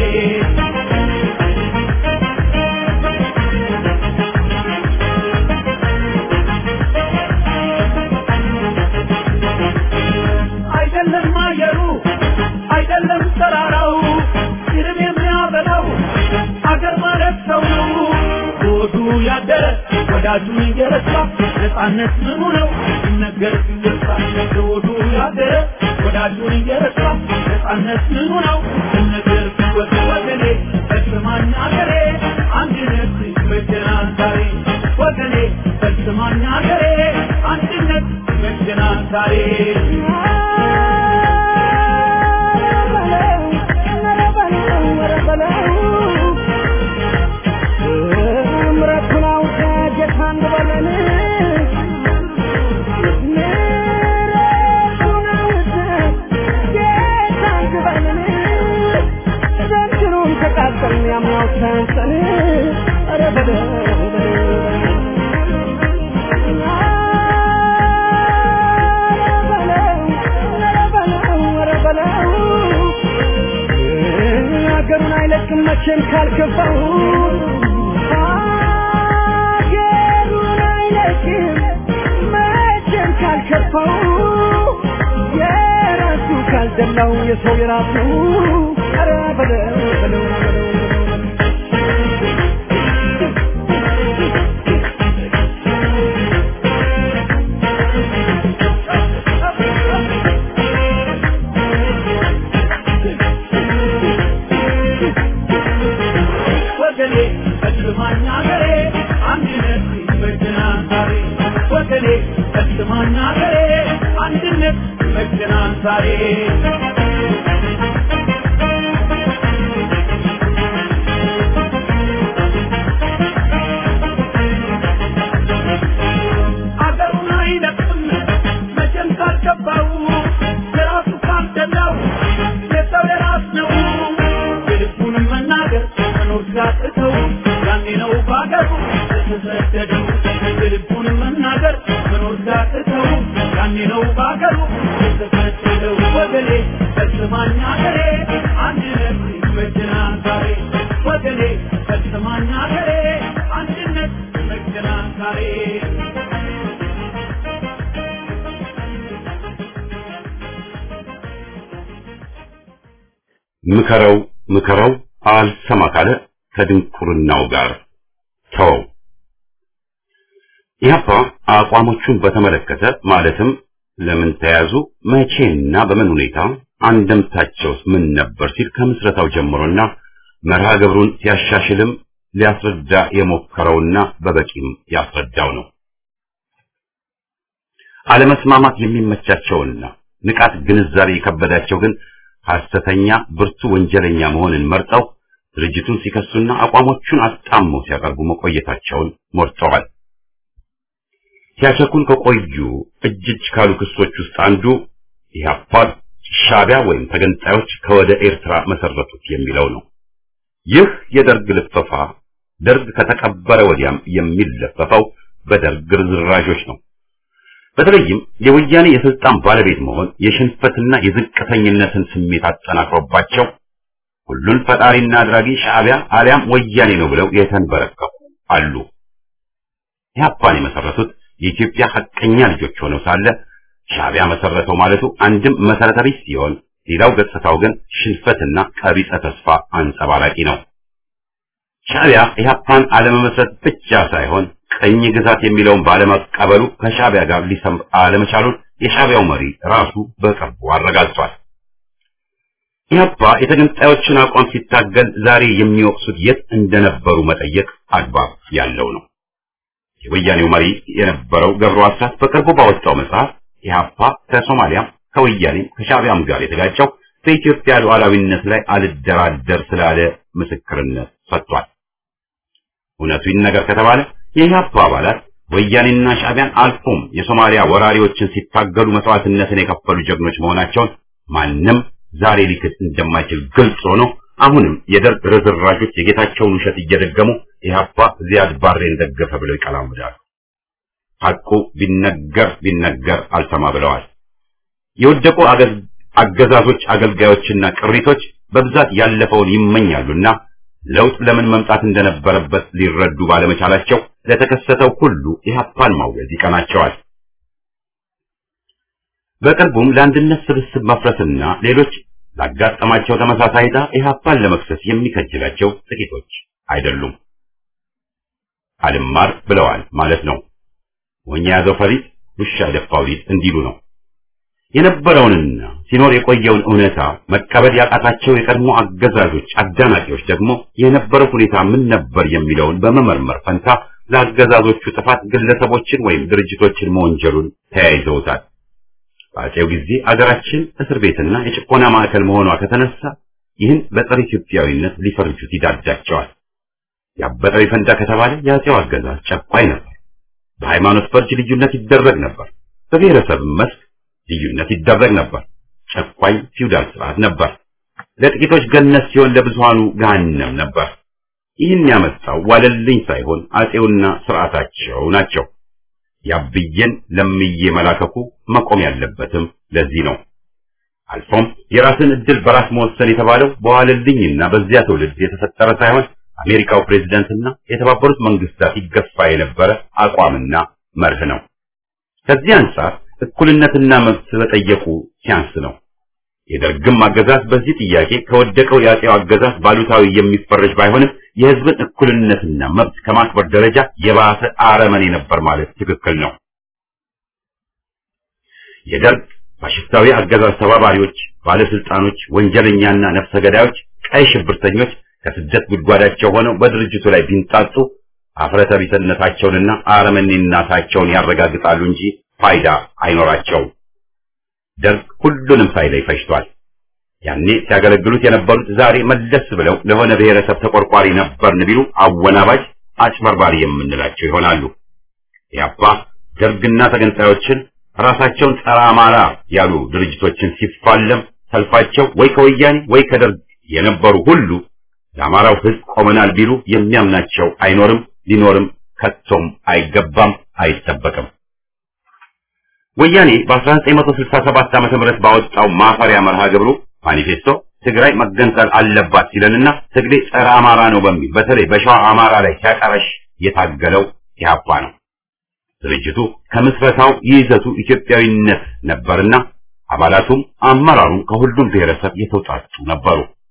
አይደለም አየሩ አይደለም ተራራው ሲርብ የሚያበላው አገር ማለት ሰው ነው። ሆዱ ያደረ ወዳጁን እየረሳ ነፃነት ምኑ ነው ሲነገር ሲወሳ ሆዱ ያደረ ወዳጁን እየረሳ ነፃነት ምኑ ነው ሲነገር ሲወሳ ወገኔ በስማኝ አገሬ አንድነት ይበጀናል ዛሬ ወገኔ በስማኝ አገሬ አንድነት ይበጀናል ዛሬ ሀገሩን አይለቅም መቼም ካልገባው ሀገሩን አይለቅም መቼም ካልከፋው የራሱ ካልደላው የሰው የራሱ ኧረ በለው በለው በለው ወገኔ በስማኝ አገሬ አንድነት ይበጀናል ዛሬ ወገኔ በስማኝ አገሬ አንድነት ይበጀናል ዛሬ አገሩን አይለቅም መቼም ካልገባው የራሱ ካልደላው የሰው የራስ ነው የልቡንም መናገር መኖር ሲያቅተው ያኔ ነው በአገሩ የተሰደደው የልቡንም መናገር መኖር ሲያቅተው ያኔ ነው በአገሩ የተሰደደው ወገኔ በስማኝ አገሬ አንድነት ይበጀናል ዛሬ ወገኔ በስማኝ አገሬ አንድነት ይበጀናል ዛሬ ምከረው ምከረው አልሰማ ካለ ከድንቁርናው ጋር ተወው። ኢህአፓ አቋሞቹን በተመለከተ ማለትም ለምን ተያዙ፣ መቼና በምን ሁኔታ አንደምታቸውስ ምን ነበር ሲል ከምስረታው ጀምሮና መርሃ ግብሩን ሲያሻሽልም ሊያስረዳ የሞከረውና በበቂም ያስረዳው ነው። አለመስማማት የሚመቻቸውና ንቃት ግንዛቤ የከበዳቸው ግን ሐሰተኛ ብርቱ ወንጀለኛ መሆንን መርጠው ድርጅቱን ሲከሱና አቋሞቹን አጣመው ሲያቀርቡ መቆየታቸውን ሞርተዋል። ሲያቸኩን ከቆዩ እጅ እጅ ካሉ ክሶች ውስጥ አንዱ ኢህአፓ ሻዕቢያ ወይም ተገንጣዮች ከወደ ኤርትራ መሰረቱት የሚለው ነው። ይህ የደርግ ልፈፋ ደርግ ከተቀበረ ወዲያም የሚለፈፈው በደርግ ርዝራዦች ነው። በተለይም የወያኔ የስልጣን ባለቤት መሆን የሽንፈትና የዝቅተኝነትን ስሜት አጠናክሮባቸው ሁሉን ፈጣሪና አድራጊ ሻዕቢያ አሊያም ወያኔ ነው ብለው የተንበረከኩ አሉ። ኢህአፓን የመሰረቱት የኢትዮጵያ ሐቀኛ ልጆች ሆነው ሳለ ሻዕቢያ መሰረተው ማለቱ አንድም መሰረተ ቢስ ሲሆን፣ ሌላው ገጽታው ግን ሽንፈትና ቀቢጸ ተስፋ አንጸባራቂ ነው። ሻዕቢያ ኢህአፓን አለመመስረት ብቻ ሳይሆን ቀኝ ግዛት የሚለውን ባለመቀበሉ ከሻዕቢያ ጋር ሊሰምር አለመቻሉን የሻዕቢያው መሪ ራሱ በቅርቡ አረጋግጧል። ኢህአፓ የተገንጣዮችን አቋም ሲታገል ዛሬ የሚወቅሱት የት እንደነበሩ መጠየቅ አግባብ ያለው ነው። የወያኔው መሪ የነበረው ገብሩ አስራት በቅርቡ ባወጣው መጽሐፍ ኢህአፓ ከሶማሊያም ከወያኔም ከሻዕቢያም ጋር የተጋጨው በኢትዮጵያ ሉዓላዊነት ላይ አልደራደር ስላለ ምስክርነት ሰጥቷል። እውነቱ ይነገር ከተባለ የኢህአፓ አባላት ወያኔና ሻዕቢያን አልፎም የሶማሊያ ወራሪዎችን ሲታገሉ መስዋዕትነትን የከፈሉ ጀግኖች መሆናቸውን ማንም ዛሬ ሊክድ እንደማይችል ግልጽ ሆኖ አሁንም የደርግ ርዝራዦች የጌታቸውን ውሸት እየደገሙ ኢህአፓ ዚያድ ባሬን ደገፈ ብለው ይቀላምዳሉ። ሐቁ ቢነገር ቢነገር አልሰማ ብለዋል። የወደቁ አገዛዞች አገልጋዮችና ቅሪቶች በብዛት ያለፈውን ይመኛሉና ለውጥ ለምን መምጣት እንደነበረበት ሊረዱ ባለመቻላቸው ለተከሰተው ሁሉ ኢህአፓን ማውገዝ ይቀናቸዋል። በቅርቡም ለአንድነት ስብስብ መፍረስና ሌሎች ላጋጠማቸው ተመሳሳይ ዕጣ ኢህአፓን ለመክሰስ የሚከጅላቸው ጥቂቶች አይደሉም። አልማር ብለዋል ማለት ነው። ወኛ ያዘው ፈሪጥ ውሻ ደፋው ሊጥ እንዲሉ ነው። የነበረውንና ሲኖር የቆየውን እውነታ መቀበል ያቃታቸው የቀድሞ አገዛዞች አዳናቂዎች ደግሞ የነበረው ሁኔታ ምን ነበር የሚለውን በመመርመር ፈንታ ለአገዛዞቹ ጥፋት ግለሰቦችን ወይም ድርጅቶችን መወንጀሉን ተያይዘውታል። በአፄው ጊዜ አገራችን እስር ቤትና የጭቆና ማዕከል መሆኗ ከተነሳ ይህን በጸረ ኢትዮጵያዊነት ሊፈርጁት ይዳዳቸዋል። ያበጠው ይፈንዳ ከተባለ የአፄው አገዛዝ ጨቋኝ ነበር። በሃይማኖት ፈርጅ ልዩነት ይደረግ ነበር። በብሔረሰብ መስክ ልዩነት ይደረግ ነበር። ጨቋኝ ፊውዳል ስርዓት ነበር። ለጥቂቶች ገነት ሲሆን ለብዙሃኑ ገሃነም ነበር። ይህን ያመጣው ዋለልኝ ሳይሆን አፄውና ስርዓታቸው ናቸው። ያብዬን ለምዬ መላከኩ መቆም ያለበትም ለዚህ ነው። አልፎም የራስን እድል በራስ መወሰን የተባለው በዋለልኝና በዚያ ትውልድ የተፈጠረ ሳይሆን አሜሪካው ፕሬዝዳንትና የተባበሩት መንግስታት ይገፋ የነበረ አቋምና መርህ ነው። ከዚህ አንጻር እኩልነትና መብት በጠየቁ ሲያንስ ነው። የደርግም አገዛዝ በዚህ ጥያቄ ከወደቀው የአፄው አገዛዝ ባሉታዊ የሚፈረጅ ባይሆንም የህዝብን እኩልነትና መብት ከማክበር ደረጃ የባሰ አረመኔ ነበር ማለት ትክክል ነው። የደርግ ፋሽስታዊ አገዛዝ ተባባሪዎች፣ ባለስልጣኖች፣ ወንጀለኛና ነፍሰ ገዳዮች፣ ቀይ ሽብርተኞች ከስደት ጉድጓዳቸው ሆነው በድርጅቱ ላይ ቢንጣጡ አፍረተ ቢስነታቸውንና አረመኔነታቸውን ያረጋግጣሉ እንጂ ፋይዳ አይኖራቸውም። ደርግ ሁሉንም ሳይለይ ፈጅቷል። ያኔ ሲያገለግሉት የነበሩት ዛሬ መለስ ብለው ለሆነ ብሔረሰብ ተቆርቋሪ ነበርን ቢሉ አወናባጅ፣ አጭበርባሪ የምንላቸው ይሆናሉ። ያባ ደርግና ተገንጣዮችን ራሳቸውን ጸረ አማራ ያሉ ድርጅቶችን ሲፋለም ሰልፋቸው ወይ ከወያኔ ወይ ከደርግ የነበሩ ሁሉ ለአማራው ሕዝብ ቆመናል ቢሉ የሚያምናቸው አይኖርም፣ ሊኖርም ከቶም አይገባም፣ አይጠበቅም። ወያኔ በ1967 ዓመተ ምህረት ባወጣው ማፈሪያ መርሃ ግብሩ ማኒፌስቶ ትግራይ መገንጠል አለባት ሲለንና ትግሬ ጸረ አማራ ነው በሚል በተለይ በሸዋ አማራ ላይ ሲያቀረሽ የታገለው ኢህአፓ ነው። ድርጅቱ ከምስረታው ይዘቱ ኢትዮጵያዊነት ነበርና አባላቱም አመራሩም ከሁሉም ብሔረሰብ የተውጣጡ ነበሩ።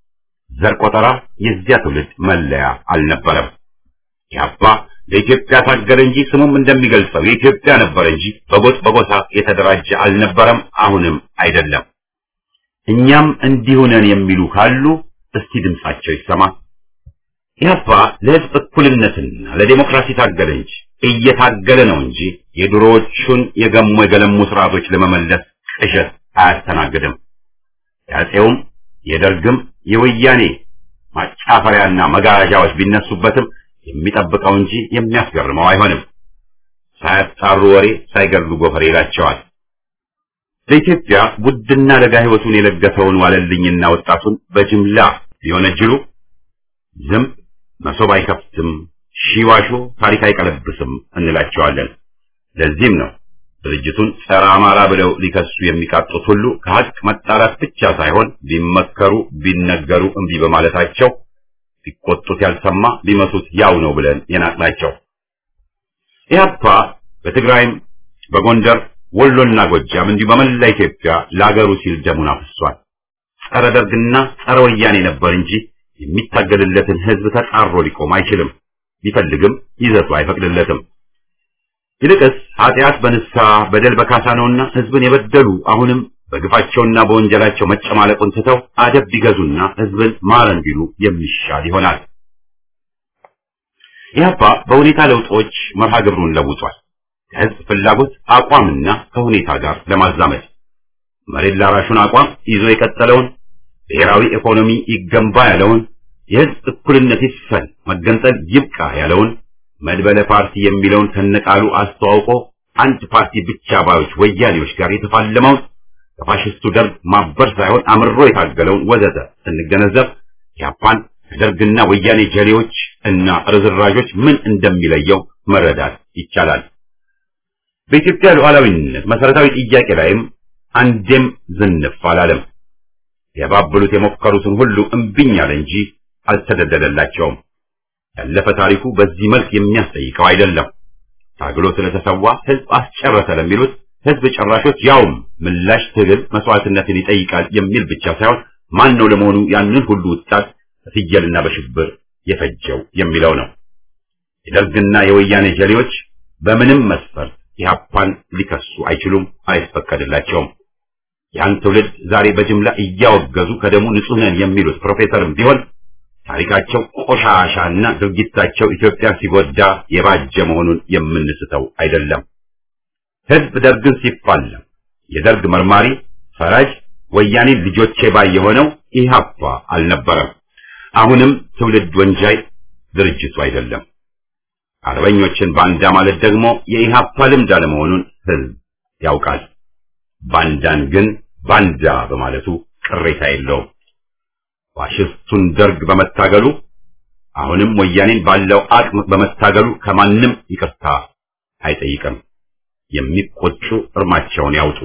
ዘር ቆጠራ የዚያ ትውልድ መለያ አልነበረም። ኢህአፓ ለኢትዮጵያ ታገለ እንጂ ስሙም እንደሚገልጸው የኢትዮጵያ ነበር እንጂ በጎጥ በጎሳ የተደራጀ አልነበረም፣ አሁንም አይደለም። እኛም እንዲሁ ነን የሚሉ ካሉ እስቲ ድምጻቸው ይሰማ። ኢህአፓ ለህዝብ እኩልነትና ለዴሞክራሲ ታገለ እንጂ እየታገለ ነው እንጂ የድሮዎቹን የገሙ የገለሙ ስርዓቶች ለመመለስ ቅዠት አያስተናግድም። የአፄውም የደርግም የወያኔ ማጫፈሪያና መጋረጃዎች ቢነሱበትም የሚጠብቀው እንጂ የሚያስገርመው አይሆንም። ሳያጣሩ ወሬ ሳይገድሉ ጎፈሬ ይላቸዋል። ለኢትዮጵያ ውድና ለጋ ህይወቱን የለገሰውን ዋለልኝና ወጣቱን በጅምላ ሊወነጅሉ ዝም መሶብ አይከፍትም፣ ሺዋሾ ታሪክ አይቀለብስም እንላቸዋለን። ለዚህም ነው ድርጅቱን ጸረ አማራ ብለው ሊከሱ የሚቃጡት ሁሉ ከሀቅ መጣላት ብቻ ሳይሆን ቢመከሩ ቢነገሩ እምቢ በማለታቸው ቢቆጡት ያልሰማ ቢመቱት ያው ነው ብለን የናቅናቸው። ኢህአፓ በትግራይም በጎንደር ወሎና ጎጃም እንዲሁ በመላ ኢትዮጵያ ለአገሩ ሲል ደሙን አፍሷል። ጸረ ደርግና ጸረ ወያኔ ነበር እንጂ የሚታገልለትን ህዝብ ተጻሮ ሊቆም አይችልም። ቢፈልግም ይዘቱ አይፈቅድለትም። ይልቅስ ኃጢአት በንስሐ በደል በካሳ ነውና ህዝብን የበደሉ አሁንም በግፋቸውና በወንጀላቸው መጨማለቁን ትተው አደብ ቢገዙና ህዝብን ማረን ቢሉ የሚሻል ይሆናል። ኢህአፓ በሁኔታ ለውጦች መርሃ ግብሩን ለውጧል። ከህዝብ ፍላጎት አቋምና ከሁኔታ ጋር ለማዛመድ መሬት ላራሹን አቋም ይዞ የቀጠለውን ብሔራዊ ኢኮኖሚ ይገንባ ያለውን የህዝብ እኩልነት ይስፈን መገንጠል ይብቃ ያለውን መድበለ ፓርቲ የሚለውን ከነቃሉ አስተዋውቆ አንድ ፓርቲ ብቻ ባዮች ወያኔዎች ጋር የተፋለመውን ከፋሽስቱ ደርግ ማበር ሳይሆን አምሮ የታገለውን ወዘተ ስንገነዘብ ኢህአፓን ከደርግና ወያኔ ጀሌዎች እና ርዝራዦች ምን እንደሚለየው መረዳት ይቻላል። በኢትዮጵያ ሉዓላዊነት መሰረታዊ ጥያቄ ላይም አንዴም ዝንፍ አላለም። የባብሉት የሞከሩትን ሁሉ እምቢኝ አለ እንጂ አልተደደደላቸውም። ያለፈ ታሪኩ በዚህ መልክ የሚያስጠይቀው አይደለም። ታግሎ ስለተሰዋ ህዝብ አስጨረሰ ለሚሉት ህዝብ ጨራሾች ያውም ምላሽ ትግል መስዋዕትነትን ይጠይቃል የሚል ብቻ ሳይሆን ማን ነው ለመሆኑ ያንን ሁሉ ወጣት በፍየልና በሽብር የፈጀው የሚለው ነው። የደርግና የወያኔ ጀሌዎች በምንም መስፈርት ኢህአፓን ሊከሱ አይችሉም፣ አይፈቀድላቸውም። ያን ትውልድ ዛሬ በጅምላ እያወገዙ ከደሙ ንጹህ ነን የሚሉት ፕሮፌሰርም ቢሆን ታሪካቸው ቆሻሻና ድርጊታቸው ኢትዮጵያ ሲጎዳ የባጀ መሆኑን የምንስተው አይደለም። ህዝብ ደርግን ሲፋለም የደርግ መርማሪ ፈራጅ ወያኔ ልጆቼ ባይ የሆነው ኢህአፓ አልነበረም። አሁንም ትውልድ ወንጃይ ድርጅቱ አይደለም። አርበኞችን ባንዳ ማለት ደግሞ የኢህአፓ ልምድ አለመሆኑን ህዝብ ያውቃል። ባንዳን ግን ባንዳ በማለቱ ቅሬታ የለውም። ፋሽስቱን ደርግ በመታገሉ አሁንም ወያኔን ባለው አቅም በመታገሉ ከማንም ይቅርታ አይጠይቅም። የሚቆጩ እርማቸውን ያውጡ።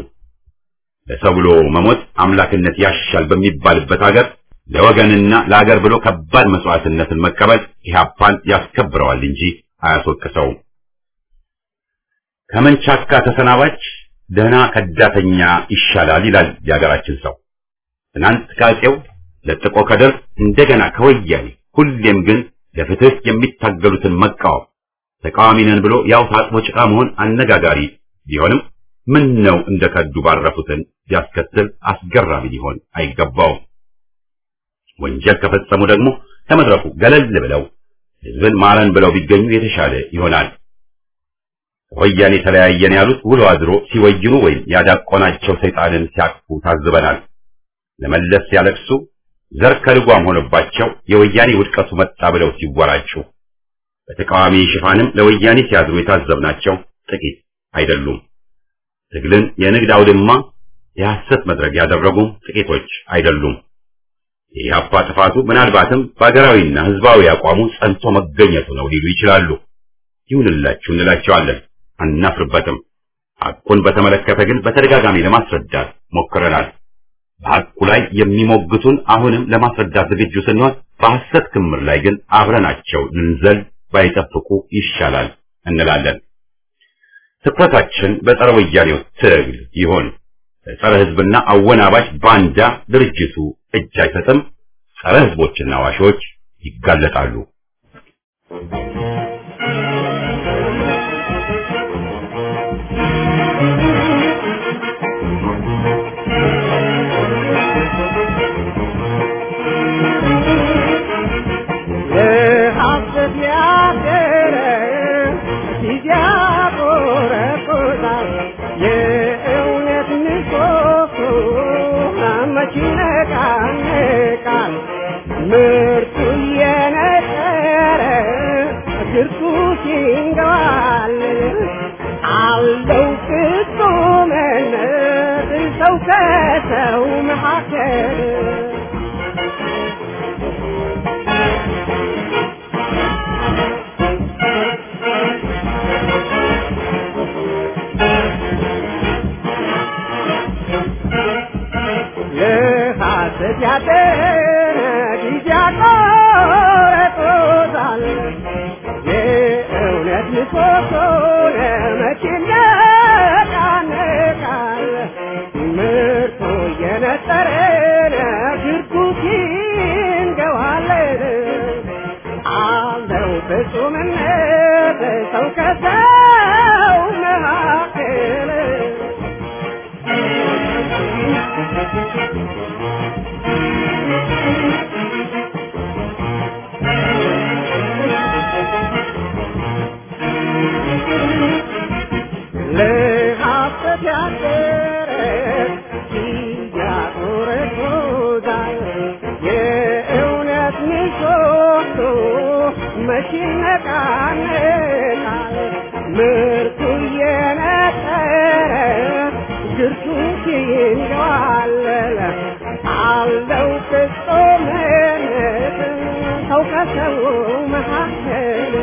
ለሰው ብሎ መሞት አምላክነት ያሻል በሚባልበት ሀገር ለወገንና ለሀገር ብሎ ከባድ መስዋዕትነትን መቀበል ኢህአፓን ያስከብረዋል እንጂ አያስወቅሰውም። ከመንቻካ ተሰናባች ደህና ከዳተኛ ይሻላል ይላል የሀገራችን ሰው። ትናንት ከአፄው ለጥቆ ከደርግ እንደገና ከወያኔ ሁሌም ግን ለፍትህ የሚታገሉትን መቃወም ተቃዋሚ ነን ብሎ ያው ታጥቦ ጭቃ መሆን አነጋጋሪ ቢሆንም ምን ነው እንደ ከዱ ባረፉትን ቢያስከትል አስገራሚ ሊሆን አይገባውም። ወንጀል ከፈጸሙ ደግሞ ከመድረኩ ገለል ብለው ህዝብን ማረን ብለው ቢገኙ የተሻለ ይሆናል። ወያኔ ተለያየን ያሉት ውሎ አድሮ ሲወይኑ ወይም ያዳቆናቸው ሰይጣንን ሲያቅፉ ታዝበናል። ለመለስ ሲያለቅሱ ዘር ከልጓም ሆኖባቸው የወያኔ ውድቀቱ መጣ ብለው ሲወራጩ በተቃዋሚ ሽፋንም ለወያኔ ሲያዝሩ የታዘብናቸው ጥቂት አይደሉም። ትግልን የንግድ አውድማ የሐሰት መድረክ ያደረጉም ጥቂቶች አይደሉም። የኢህአፓ ጥፋቱ ምናልባትም በሀገራዊና ህዝባዊ አቋሙ ጸንቶ መገኘቱ ነው ሊሉ ይችላሉ። ይሁንላችሁ እንላቸዋለን፣ አናፍርበትም። ሐቁን በተመለከተ ግን በተደጋጋሚ ለማስረዳት ሞክረናል። በሐቁ ላይ የሚሞግቱን አሁንም ለማስረዳት ዝግጁ ስንሆን፣ በሐሰት ክምር ላይ ግን አብረናቸው ልንዘል ባይጠብቁ ይሻላል እንላለን። ትኩረታችን በጸረ ወያኔው ትግል ይሆን። በጸረ ህዝብና አወናባጅ ባንዳ ድርጅቱ እጅ አይሰጥም። ጸረ ሕዝቦችና ዋሾች ይጋለጣሉ። ለሐሰት ያደረ ጊዜ ያቆረቁዛል። የእውነት ምሰሶ መች ይነቃነቃል? ምርቱ እየነጠረ ግርቱ ሲንገባልል አለው ፍጹምነት ሰው ከሰው መካከል ለሐሰት ያደረ ጊዜ ያቆረጦታል። የእውነት ምሰሶ ለመቼ ይነቃነቃል? ምርቱ እየነጠረ ግርቱ ሲንገባለል አለው ፍጹምነት ሰው ከሰው መካከል ለሐሰት ያደረ ያቆረቆዛል። የእውነት ምሰሶ መች ይነቃነቃል? ምርቱ እየነጠረ ግርቱ ሲንገዋለል አለው ፍጹምነት ሰው ከሰው መካከል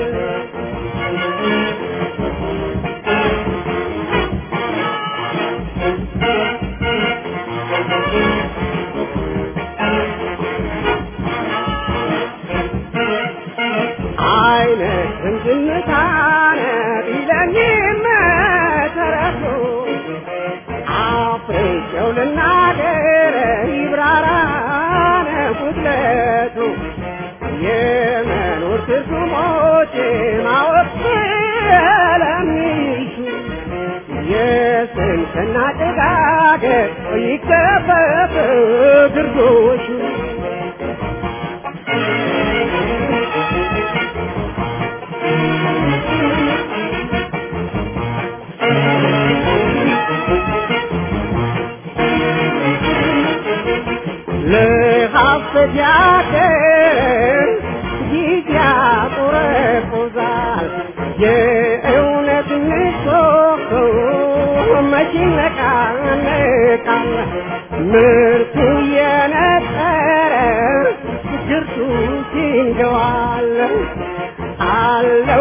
አይነትም ዝምታነ ቢለኝም ተረቶ አፍሬቸው ልናገር ይብራራነ ጉድለቱ የመኖር ትርጉሞች ማወቅ ስለሚሹ የስንፍና ጭጋግ ይከፈፍ ግርዶሹ ለሐሰት ያደር ጊዜ ያቆረቁዛል። የእውነት ምሰሶ መች ይነቃነቃል? ምርቱ የነጠረ ግርቱ ሲንገዋል አለው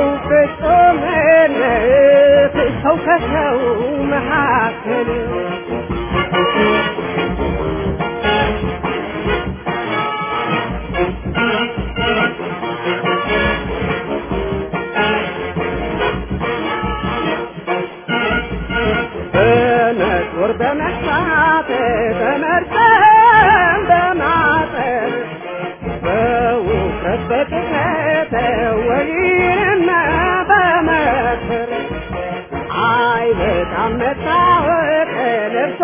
ፍጹምነት ሰው ከሰው መካከል በመጦር በመሳት በመርጠም በማጠር በውፍረት በቅጥነት ወይንና በመክር አይበቃም መታወቅ ለብሶ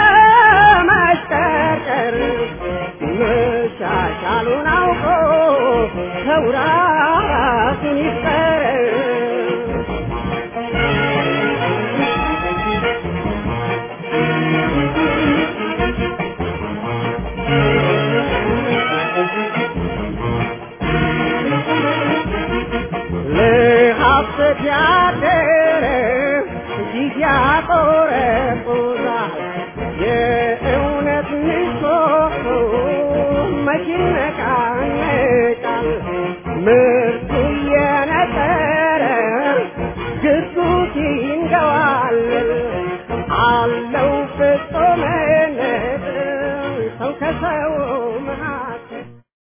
በማሽቀርቀር መሻሻሉን አውቆ ሰው ራሱን ይፍጠር ለሐሰት ያደረ ጊዜ ያቆ